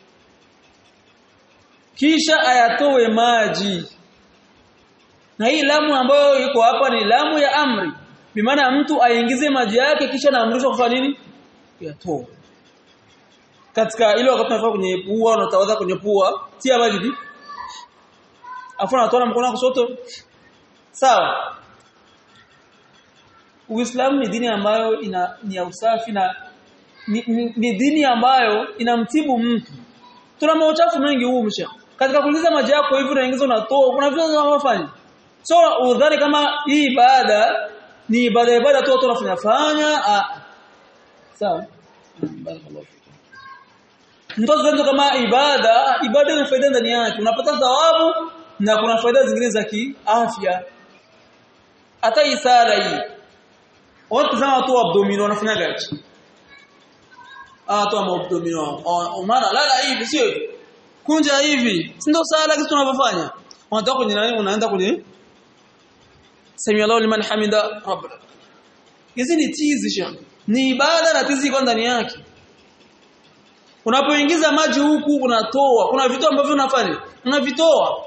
kisha ayatoe maji na hii lamu ambayo iko hapa ni lamu ya amri bimaana mtu aingize maji yake kisha naamrishwa kufanya nini yatoe katika ile wakati unafanya kwenye pua unatawadha kwenye pua tia maji hivi afu unatoa mkono wako soto sawa Uislamu ni dini ambayo ina ni ya usafi na ni, ni, ni dini ambayo inamtibu mtu tuna mauchafu mengi huu msha katika kuingiza maji yako hivi unaingiza unatoa kuna vitu unavyofanya so udhani kama hii ibada ni ibada ibada tu watu wanafanya fanya ah sawa barakallahu mtoto kama ibada ibada ina faida ndani yake unapata thawabu na kuna faida zingine za kiafya hata isara hii watu zama watu abdomino wanafanya gachi ah watu wa abdomino maana lala hivi sio hivi kunja hivi si ndio sala kitu tunavyofanya unatoka kwenye nani unaenda kwenye sami Allahu liman hamida rabbana hizi ni tizi shekhi ni ibada na tizi iko ndani yake unapoingiza maji huku unatoa kuna vitu ambavyo unafanya unavitoa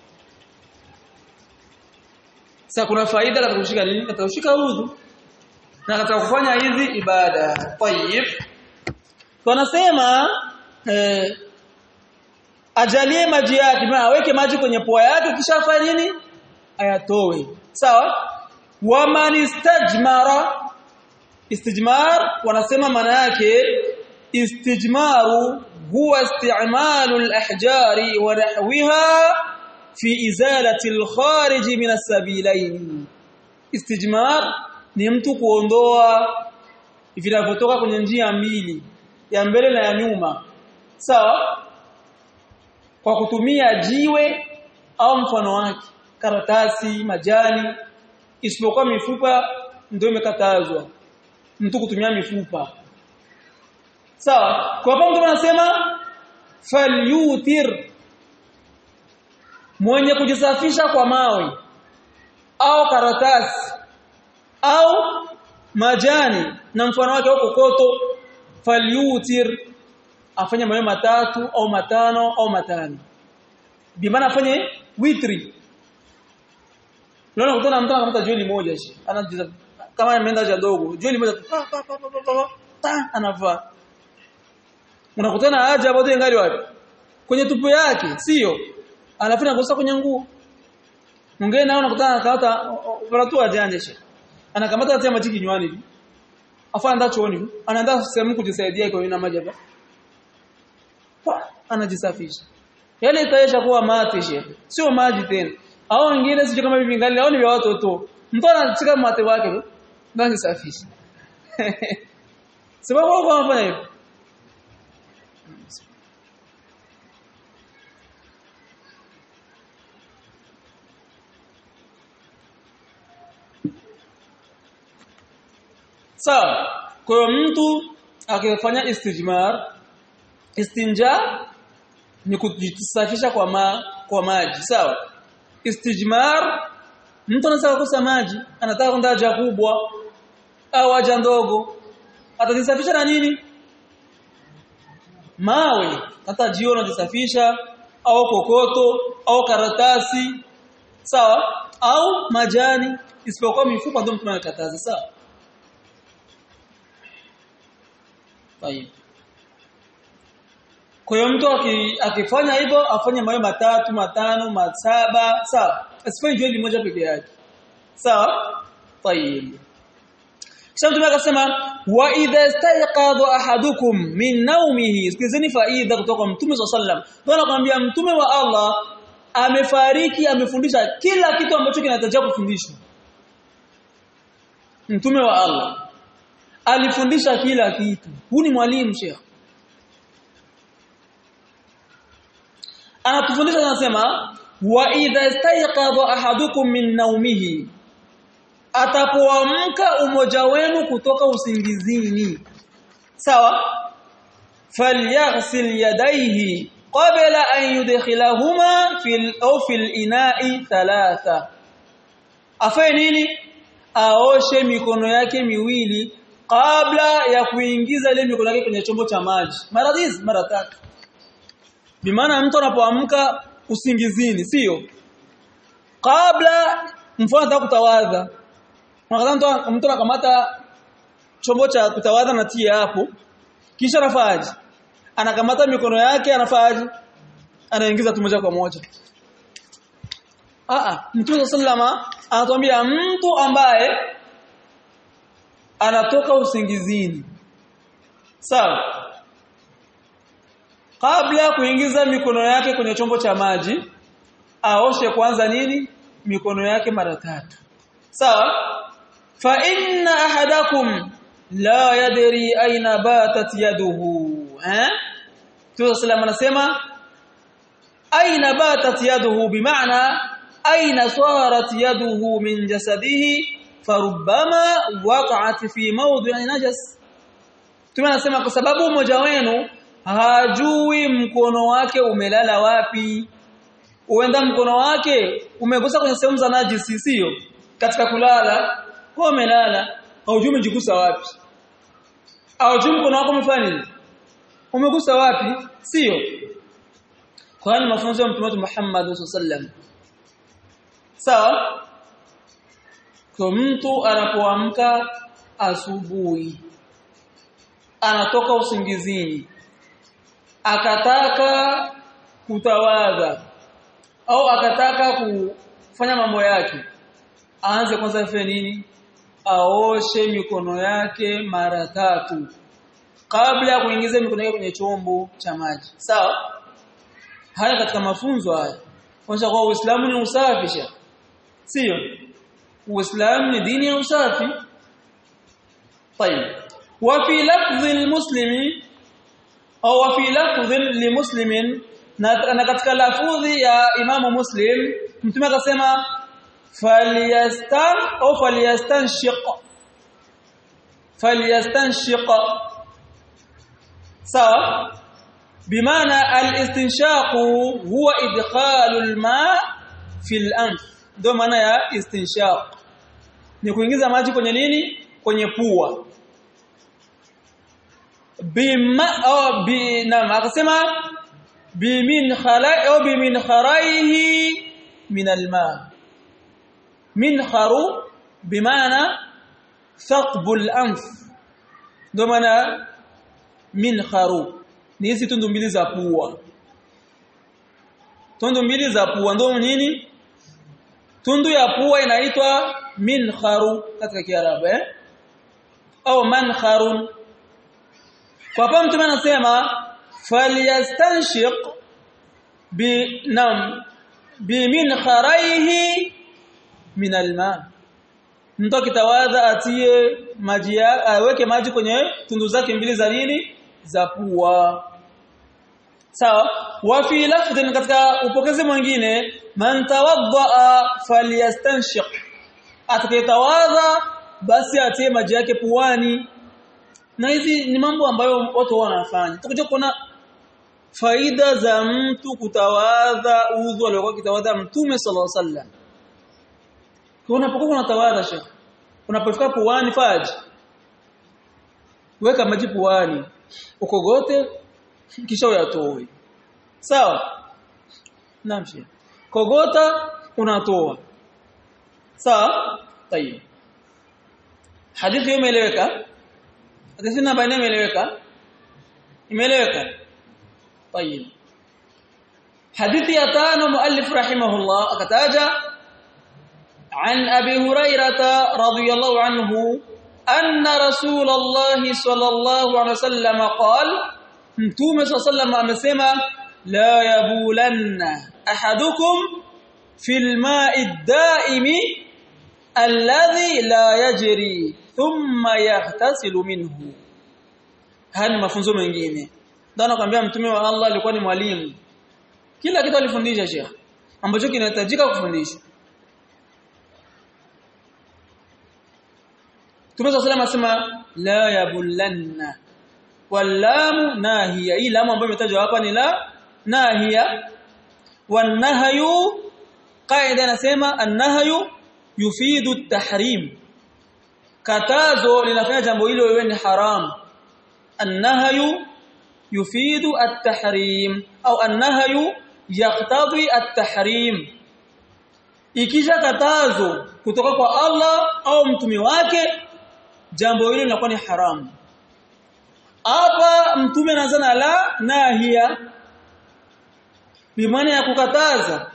sasa kuna faida katika kushika nini katika kushika udhu na katika kufanya hizi ibada tayib tunasema eh, ajalie maji yake maana aweke maji kwenye pua yake kisha afanye nini ayatoe sawa waman istajmara istijmar wanasema maana yake istijmaru huwa isti'malu al-ahjari wa nahwiha fi izalati al-kharij min as-sabilain istijmar ni mtu kuondoa vinavyotoka kwenye njia mbili ya mbele na ya nyuma sawa kwa kutumia jiwe au mfano wake karatasi majani isipokuwa mifupa ndio imekatazwa mtu kutumia mifupa sawa kwa hapo mtu anasema falyutir mwenye kujisafisha kwa mawe au karatasi au majani na mfano wake au kokoto falyutir afanye mawe matatu au matano au matano bimaana afanye witri Unaona kutana mtu anakamata joli moja shi. Anajiza kama ameenda haja dogo, joli moja pa pa pa pa pa ta anavaa. Unakutana haja bado ingali wapi? Kwenye tupu yake, sio? Anafanya kosa kwenye nguo. Mwingine nao unakutana akata watu ajanje shi. Anakamata atia maji kinywani hivi. Afa anda chooni, anaenda sehemu kujisaidia kwa ina maji hapa. Anajisafisha. Yale itaisha kuwa mate shi. Sio maji tena au wengine sio kama hivi ngali au ni vya watoto mtu anachika mate wake basi safisha sababu wao wanafanya hivyo sawa kwa hiyo mtu akifanya istijmar istinja ni kujisafisha kwa ma, kwa maji sawa istijmar mtu anataka kukosa maji anataka kwenda haja kubwa au haja ndogo atajisafisha na nini mawe hata jiona jisafisha au kokoto au karatasi sawa au majani isipokuwa mifupa ndio mtu anakataza sawa Tayeb. Kwa hiyo mtu akifanya hivyo afanye mawe matatu, matano, masaba, sawa. Asifanye joli moja peke yake. Sawa? Tayeb. kisha mtume akasema wa idha istayqadha ahadukum min naumihi sikizeni faida kutoka kwa mtume sallam ndio anakuambia mtume wa Allah amefariki amefundisha kila kitu ambacho kinahitajika kufundishwa mtume wa Allah alifundisha kila kitu huu ni mwalimu sheikh anatufundisha anasema wa idha istayqadha ahadukum min naumihi atapoamka umoja wenu kutoka usingizini sawa falyaghsil yadayhi qabla an yudkhilahuma fil aw fil ina'i thalatha afanye nini aoshe mikono yake miwili kabla ya kuingiza ile mikono yake kwenye chombo cha maji mara hizi mara tatu bimaana mtu anapoamka usingizini sio kabla mfano anataka kutawadha Wakati mtu anakamata chombo cha kutawadha na tia hapo kisha anafaji anakamata mikono yake anafaji anaingiza tu moja kwa moja a a Mtume sallama anatuambia mtu ambaye anatoka usingizini sawa kabla ya kuingiza mikono yake kwenye chombo cha maji aoshe kwanza nini mikono yake mara tatu sawa fa inna ahadakum la yadri aina batat yaduhu eh Mtume sallallahu anasema aina batat yaduhu bimaana aina sarat yaduhu min jasadihi farubbama waqa'at fi mawdi'i najas Mtume anasema kwa sababu mmoja wenu hajui mkono wake umelala wapi uenda mkono wake umegusa kwenye sehemu za najisi sio katika kulala kwa umelala haujui umejigusa wapi haujui mkono wako umefanya nini umegusa wapi sio kwa hiyo mafunzo ya mtume Muhammad sallam sawa kwa mtu anapoamka asubuhi anatoka usingizini akataka kutawadha au akataka kufanya mambo yake aanze kwanza afanye nini aoshe mikono yake mara tatu kabla ya kuingiza mikono yake kwenye chombo cha maji sawa haya katika mafunzo haya kwanza kwa Uislamu ni usafisha sio Uislamu ni dini ya usafi طيب وفي لفظ المسلم au وفي لفظ لمسلم na katika lafudhi ya imamu muslim mtume akasema falyastan au falyastanshiq falyastanshiq sawa bimaana al-istinshaq huwa idkhalu al-ma fi al-anf ndio maana ya istinshaq ni kuingiza maji kwenye nini kwenye pua bima au bi na akasema bimin khalai au bimin kharaihi min alma min kharu bimaana thaqbu al-anf ndio maana min kharu ni hizi tundu mbili za pua tundu mbili za pua ndio nini tundu ya pua inaitwa min kharu katika kiarabu eh au mankharun kwa hapa mtume anasema falyastanshiq bi nam bi min kharaihi min alma mtu akitawadha atie maji aweke maji kwenye tundu zake mbili za nini za pua sawa wa fi lafdhin katika upokezi mwingine man tawadda falyastanshiq atakayetawadha basi atie maji yake puani na hizi ni mambo ambayo watu wanafanya tutakuja kuona faida za mtu kutawadha udhu aliokuwa kitawadha mtume sallallahu alaihi wasallam unapokuwa unatawadha shekh unapofika puani faji weka maji puani ukogote kisha uyatoe sawa naam shekh kogota unatoa sawa tayeb hadithi hiyo imeeleweka hadithi namba nne imeeleweka imeeleweka tayeb hadithi ya tano muallif rahimahullah akataja عن أبي هريرة رضي الله عنه anna rasulullah sallallahu alaihi wasallam qala mtume sallallahu amesema la yabulanna ahadukum fil ma'i ad-da'imi alladhi la yajri thumma yaghtasilu minhu haya mafunzo mengine ndio anakuambia mtume wa Allah alikuwa ni mwalimu kila kitu alifundisha Sheikh ambacho kinahitajika kufundishwa Mtume صلى الله asema la yabullanna wallamu nahiya hii lamu ambayo imetajwa hapa ni la nahiya wanahyu qaida nasema annahyu yufidu at-tahrim katazo linafanya jambo hilo wewe ni haram annahyu yufidu at-tahrim au annahyu yaqtadi at-tahrim ikisha katazo kutoka kwa Allah au mtume wake jambo hilo linakuwa ni haramu hapa mtume anaanza na la nahia bimaana ya kukataza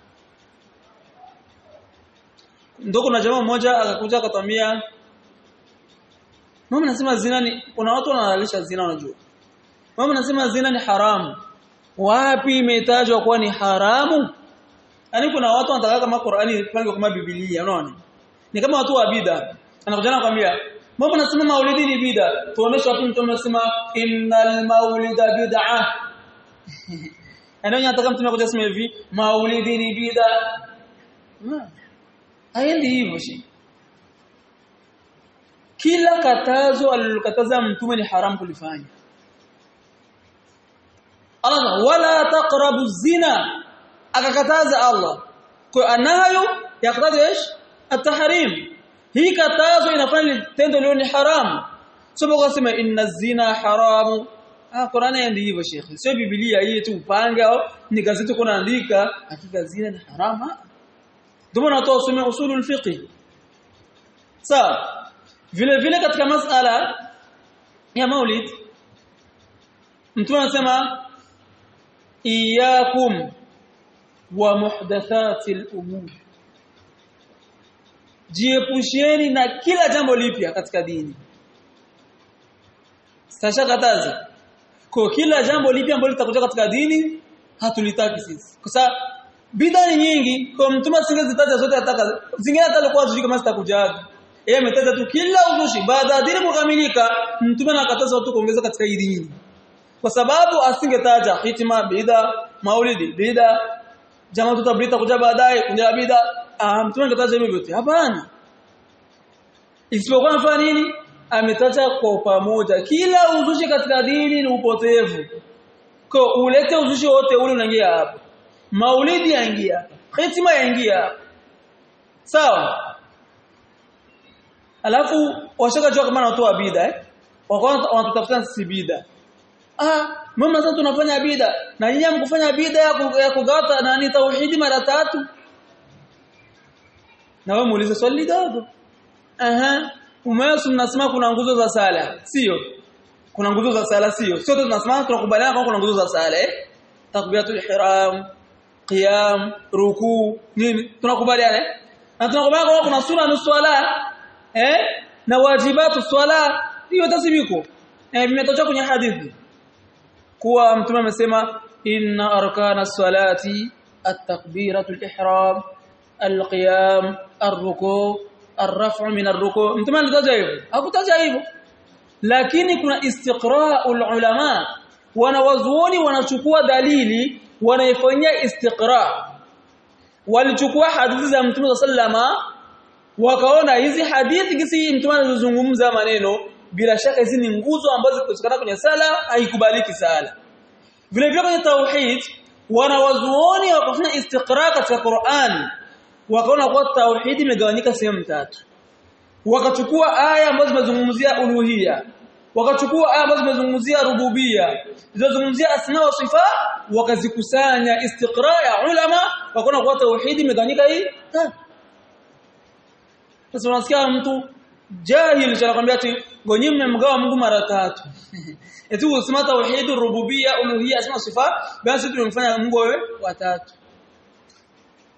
ndio kuna jamaa mmoja akakuja akatambia mama nasema zina ni kuna watu wanahalalisha zina unajua mama nasema zina ni haramu wapi imetajwa kuwa ni haramu yani kuna watu wanataka kama Qur'ani ipange kama Biblia unaona ni kama watu wa bid'a anakuja anakuambia Mbona nasema maulidi ni bid'a? Tuoneshe wapi mtume anasema innal maulida bid'a. Anaona nataka mtume akuja kusema hivi maulidi ni bid'a. Haendi hivyo shi. Kila katazo alilokataza mtume ni haramu kulifanya. Allah wala taqrabu zina akakataza Allah. Kwa anayo yakataza ايش؟ التحريم hii katazo inafanya tendo leo ni haramu sio kusema inna zina haramu ah Qur'ani ndio hivyo Sheikh sio Biblia hii tu upange au ni gazeti kuna andika hakika zina ni haramu ndio maana watu wasome usulul fiqh sawa vile vile katika masala ya maulid mtu anasema iyakum wa muhdathatil umur jiepusheni na kila jambo lipya katika dini sasa kataza kwa kila jambo lipya ambalo litakuja katika dini hatulitaki sisi kwa sababu bidhaa ni nyingi kwa mtume asingezitaja zote ataka zingine hata alikuwa hajui kama zitakujaga yeye ametaja tu kila uzushi baada ya dini kukamilika mtume anakataza watu kuongeza katika hii dini kwa sababu asingetaja hitima bidhaa maulidi bidhaa jamaa tutabrita kuja baadaye kuja bidhaa ah mtume angetaja hivyo vyote hapana isipokuwa anafanya nini ametaja kwa pamoja kila uzushi katika dini ni upotevu kwa ulete uzushi wote ule unaingia hapa maulidi yaingia hapa hitima yaingia hapa sawa alafu washaka jua kama wanatoa bid'a eh wakawa wanatafuta sisi bid'a ah mama sasa tunafanya bid'a na nyinyi mkufanya bid'a ya kugata na ni tauhidi mara tatu na wewe muulize swali dogo aha umewasu mnasema kuna nguzo za sala sio kuna nguzo za sala sio sote tunasema tunakubaliana kwamba kuna nguzo za sala eh takbiratul ihram qiyam ruku nini tunakubaliana eh na tunakubaliana kwamba kuna sura nusu swala eh na wajibatu swala hiyo tasibiko eh vimetoka kwenye hadithi kuwa mtume amesema inna arkana salati at-takbiratul ihram al-qiyam ar-ruku' ar-raf'u min ar-ruku' mtume alitaja hivyo hakutaja hivyo lakini kuna istiqra'ul ulama wanawazuoni wanachukua dalili wanaifanyia istiqra walichukua hadithi za mtume sallama wakaona hizi hadithi kisi mtume anazungumza maneno bila shaka hizi ni nguzo ambazo zikosekana kwenye sala haikubaliki sala vile vile kwenye tauhid wanawazuoni wakafanya istiqra katika Qur'an wakaona kuwa tauhid imegawanyika sehemu tatu wakachukua aya ambazo zimezungumzia uluhia wakachukua aya ambazo zimezungumzia rububia zilizozungumzia asma wa sifa wakazikusanya istiqra ya ulama wakaona kuwa tauhid imegawanyika hii sasa unasikia mtu jahil anakuambia ati gonyi mmemgawa Mungu mara tatu eti usema tauhid rububia uluhia asma sifa basi tumemfanya Mungu wewe watatu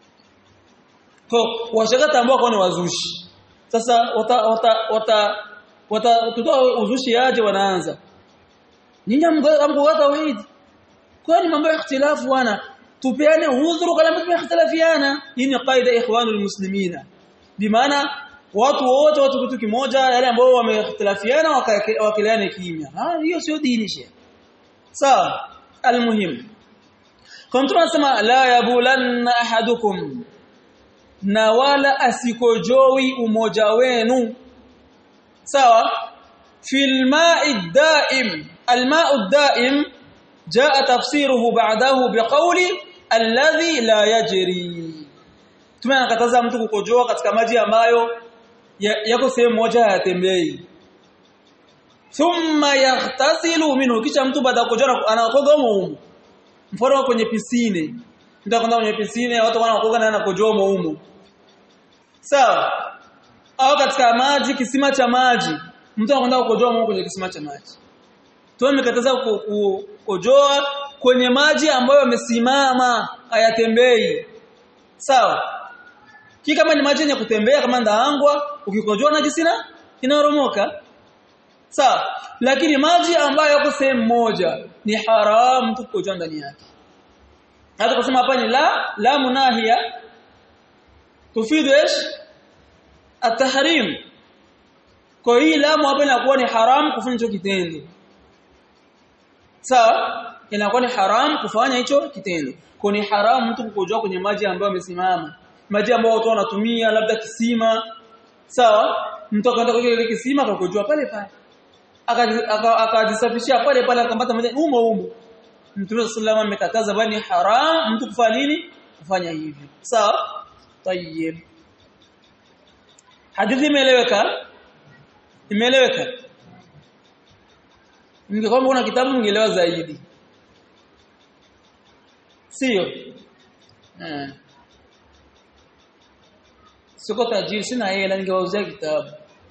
kwa washaka tambua kwa ni wazushi sasa wata wata, wata watatoa uzushi aje wanaanza nyinyi amgoa tauhid kwani mambo ya ikhtilafu wana tupeane udhuru kama tumeikhtilafiana hii ni qaida ikhwanul muslimina bimaana watu wote watu kitu kimoja yale ambao wameikhtilafiana wakiliane kimya ah hiyo sio dini shia sawa almuhim kwa mtu anasema la yabulanna ahadukum na wala asikojowi umoja wenu sawa fil ma'i daim الماء الدائم جاء تفسيره بعده بقول الذي لا يجري tumenakataza mtu kukojoa katika maji ambayo yako sehemu moja hayatembei thumma yaghtasilu minhu kisha mtu baada ya kukojoa anakoga humo mfano kwenye pisine mtu akwenda kwenye pisine watu wanakoga na anakojoa humo sawa au katika maji kisima cha maji mtu anakwenda kukojoa humo kwenye kisima cha maji tumekataza kukojoa kwenye maji ambayo yamesimama hayatembei sawa ki kama ni maji yenye kutembea kama ndaangwa ukikojoa na jisina inaoromoka sawa lakini maji ambayo yako sehemu moja ni haramu mtu kukojoa ndani yake hata kusema hapa ni la la munahia tufidu ايش التحريم kwa hii lamu hapa inakuwa ni haramu kufanya hicho kitendo sawa inakuwa ni haram kufanya hicho kitendo kwa ni haramu mtu kukojoa kwenye maji ambayo yamesimama maji ambayo watu wanatumia labda kisima sawa mtu akaenda kwenye ile kisima akakojoa pale pale akajisafishia pale pale akapata maji umo umo Mtume sallallahu amekataza bali haram mtu kufanya nini kufanya hivyo sawa tayeb hadithi imeeleweka imeeleweka ningekuwa una kitabu ningeelewa zaidi sio eh siko tajiri sina hela ningewauzia kitabu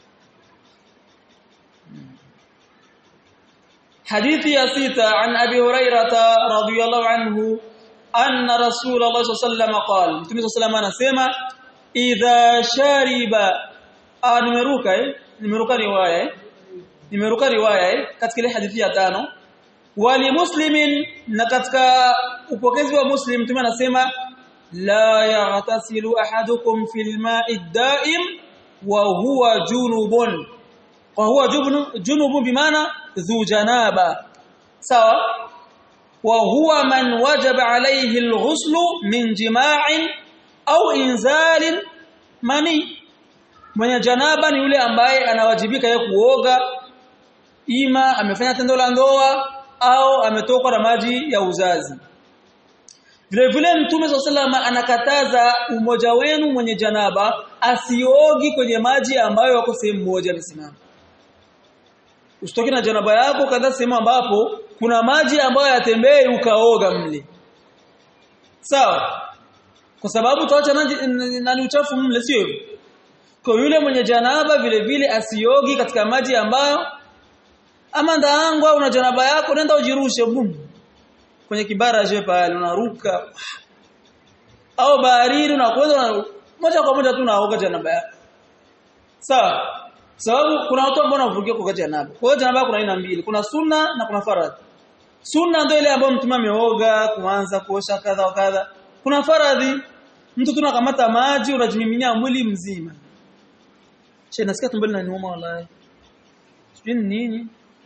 حديث يا سيتا عن أبي هريرة رضي الله عنه أن رسول الله صلى الله عليه وسلم قال متى صلى الله عليه وسلم إذا شرب آه نمروكا نمروكا رواية nimeruka riwaya eh katika ile hadithi ya tano wali muslimin na katika upokezi wa muslim mtume anasema la yaghtasilu ahadukum fil ma'i daim wa huwa junubun wa huwa junubun bimaana dhu janaba sawa wa huwa man wajaba alayhi alghuslu min jima'in au inzalin mani mwenye janaba ni yule ambaye anawajibika yeye kuoga ima amefanya tendo la ndoa au ametokwa na maji ya uzazi vile vile mtume swalla anakataza umoja wenu mwenye janaba asiogi kwenye maji ambayo yako sehemu moja amesimama usitoke na janaba yako kadha sehemu ambapo kuna maji ambayo yatembei ukaoga mle sawa kwa sababu tuacha nani uchafu mle sio kwa yule mwenye janaba vile vile asiogi katika maji ambayo ama ndaangwa una janaba yako nenda ujirushe bum kwenye kibara je pale unaruka au baharini unakwenda moja kwa moja tu unaoga janaba yako sawa sababu kuna watu ambao wanavukia kwa janaba kwa hiyo janaba kuna aina mbili kuna sunna na kuna faradhi sunna ndio ile ambayo mtume ameoga kuanza kuosha kadha wa kadha kuna faradhi mtu tunakamata maji unajimiminia mwili mzima che nasikia tumboni na niuma wallahi sijui nini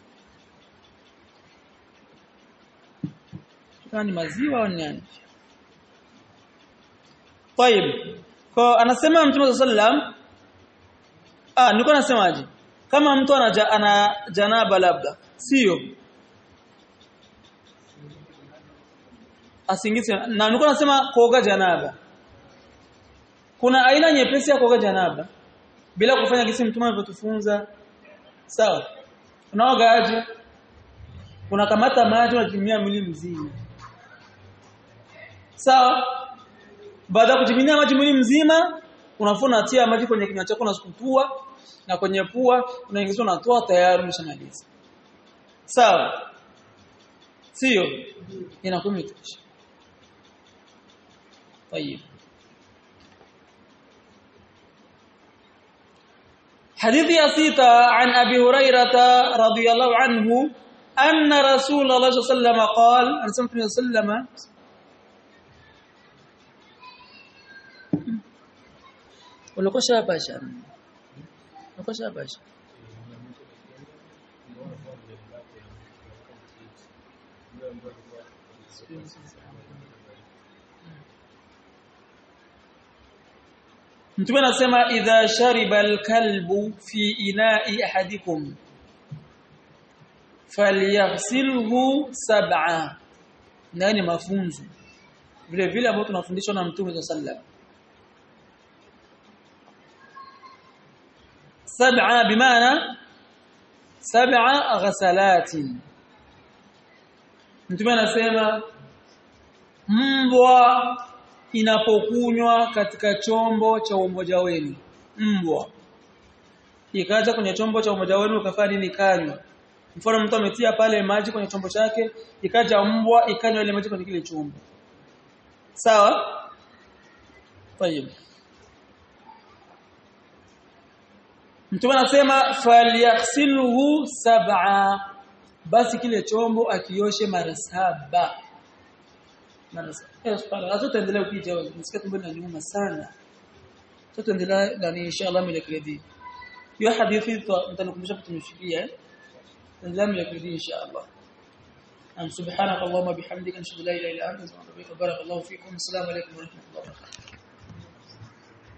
kama ni maziwa au nini طيب kwa anasema mtume sallam ah nilikuwa nasemaje kama mtu ana, ana janaba labda sio asingisi na nilikuwa nasema kuoga janaba kuna aina nyepesi ya kuoga janaba bila kufanya kisi mtume alivyotufunza sawa unaoga aje unakamata maji unatumia mwili mzima sawa baada ya kutumia maji mwili mzima unafuna tia maji kwenye kinywa chako unasukutua na kwenye pua unaingiza unatoa tayari umeshamaliza sawa sio inakuwa imetosha طيب حديث يا ستة عن أبي هريرة رضي الله عنه أن رسول الله صلى الله عليه وسلم قال أن سمعت صلى الله عليه وسلم ulikosha basha ulikosha basha Mtume anasema idha shariba alkalbu fi ina'i ahadikum falyaghsilhu sab'a nani mafunzo vile vile ambao tunafundishwa na Mtume sallallahu sab'a bimaana sab'a ghasalatin Mtume anasema mbwa inapokunywa katika chombo cha umoja wenu mbwa ikaja kwenye chombo cha umoja wenu ukafanya nini kanywa mfano mtu ametia pale maji kwenye chombo chake ikaja mbwa ikanywa ile maji kwenye kile chombo sawa tayeb Mtume anasema falyaghsilhu sab'a basi kile chombo akioshe mara saba mara saba Sasa tuendelee kupita nisikia tumbo linaniuma sana. Sasa tuendelee na inshallah milekedi. Hiyo hadithi mtanikumbusha kutumishikia eh. Tuendelee milekedi inshallah. Am subhanaka Allahumma bihamdika nashhadu la ilaha illa anta astaghfiruka wa atubu ilaik. Barakallahu fikum. Assalamu alaykum wa rahmatullahi wa barakatuh.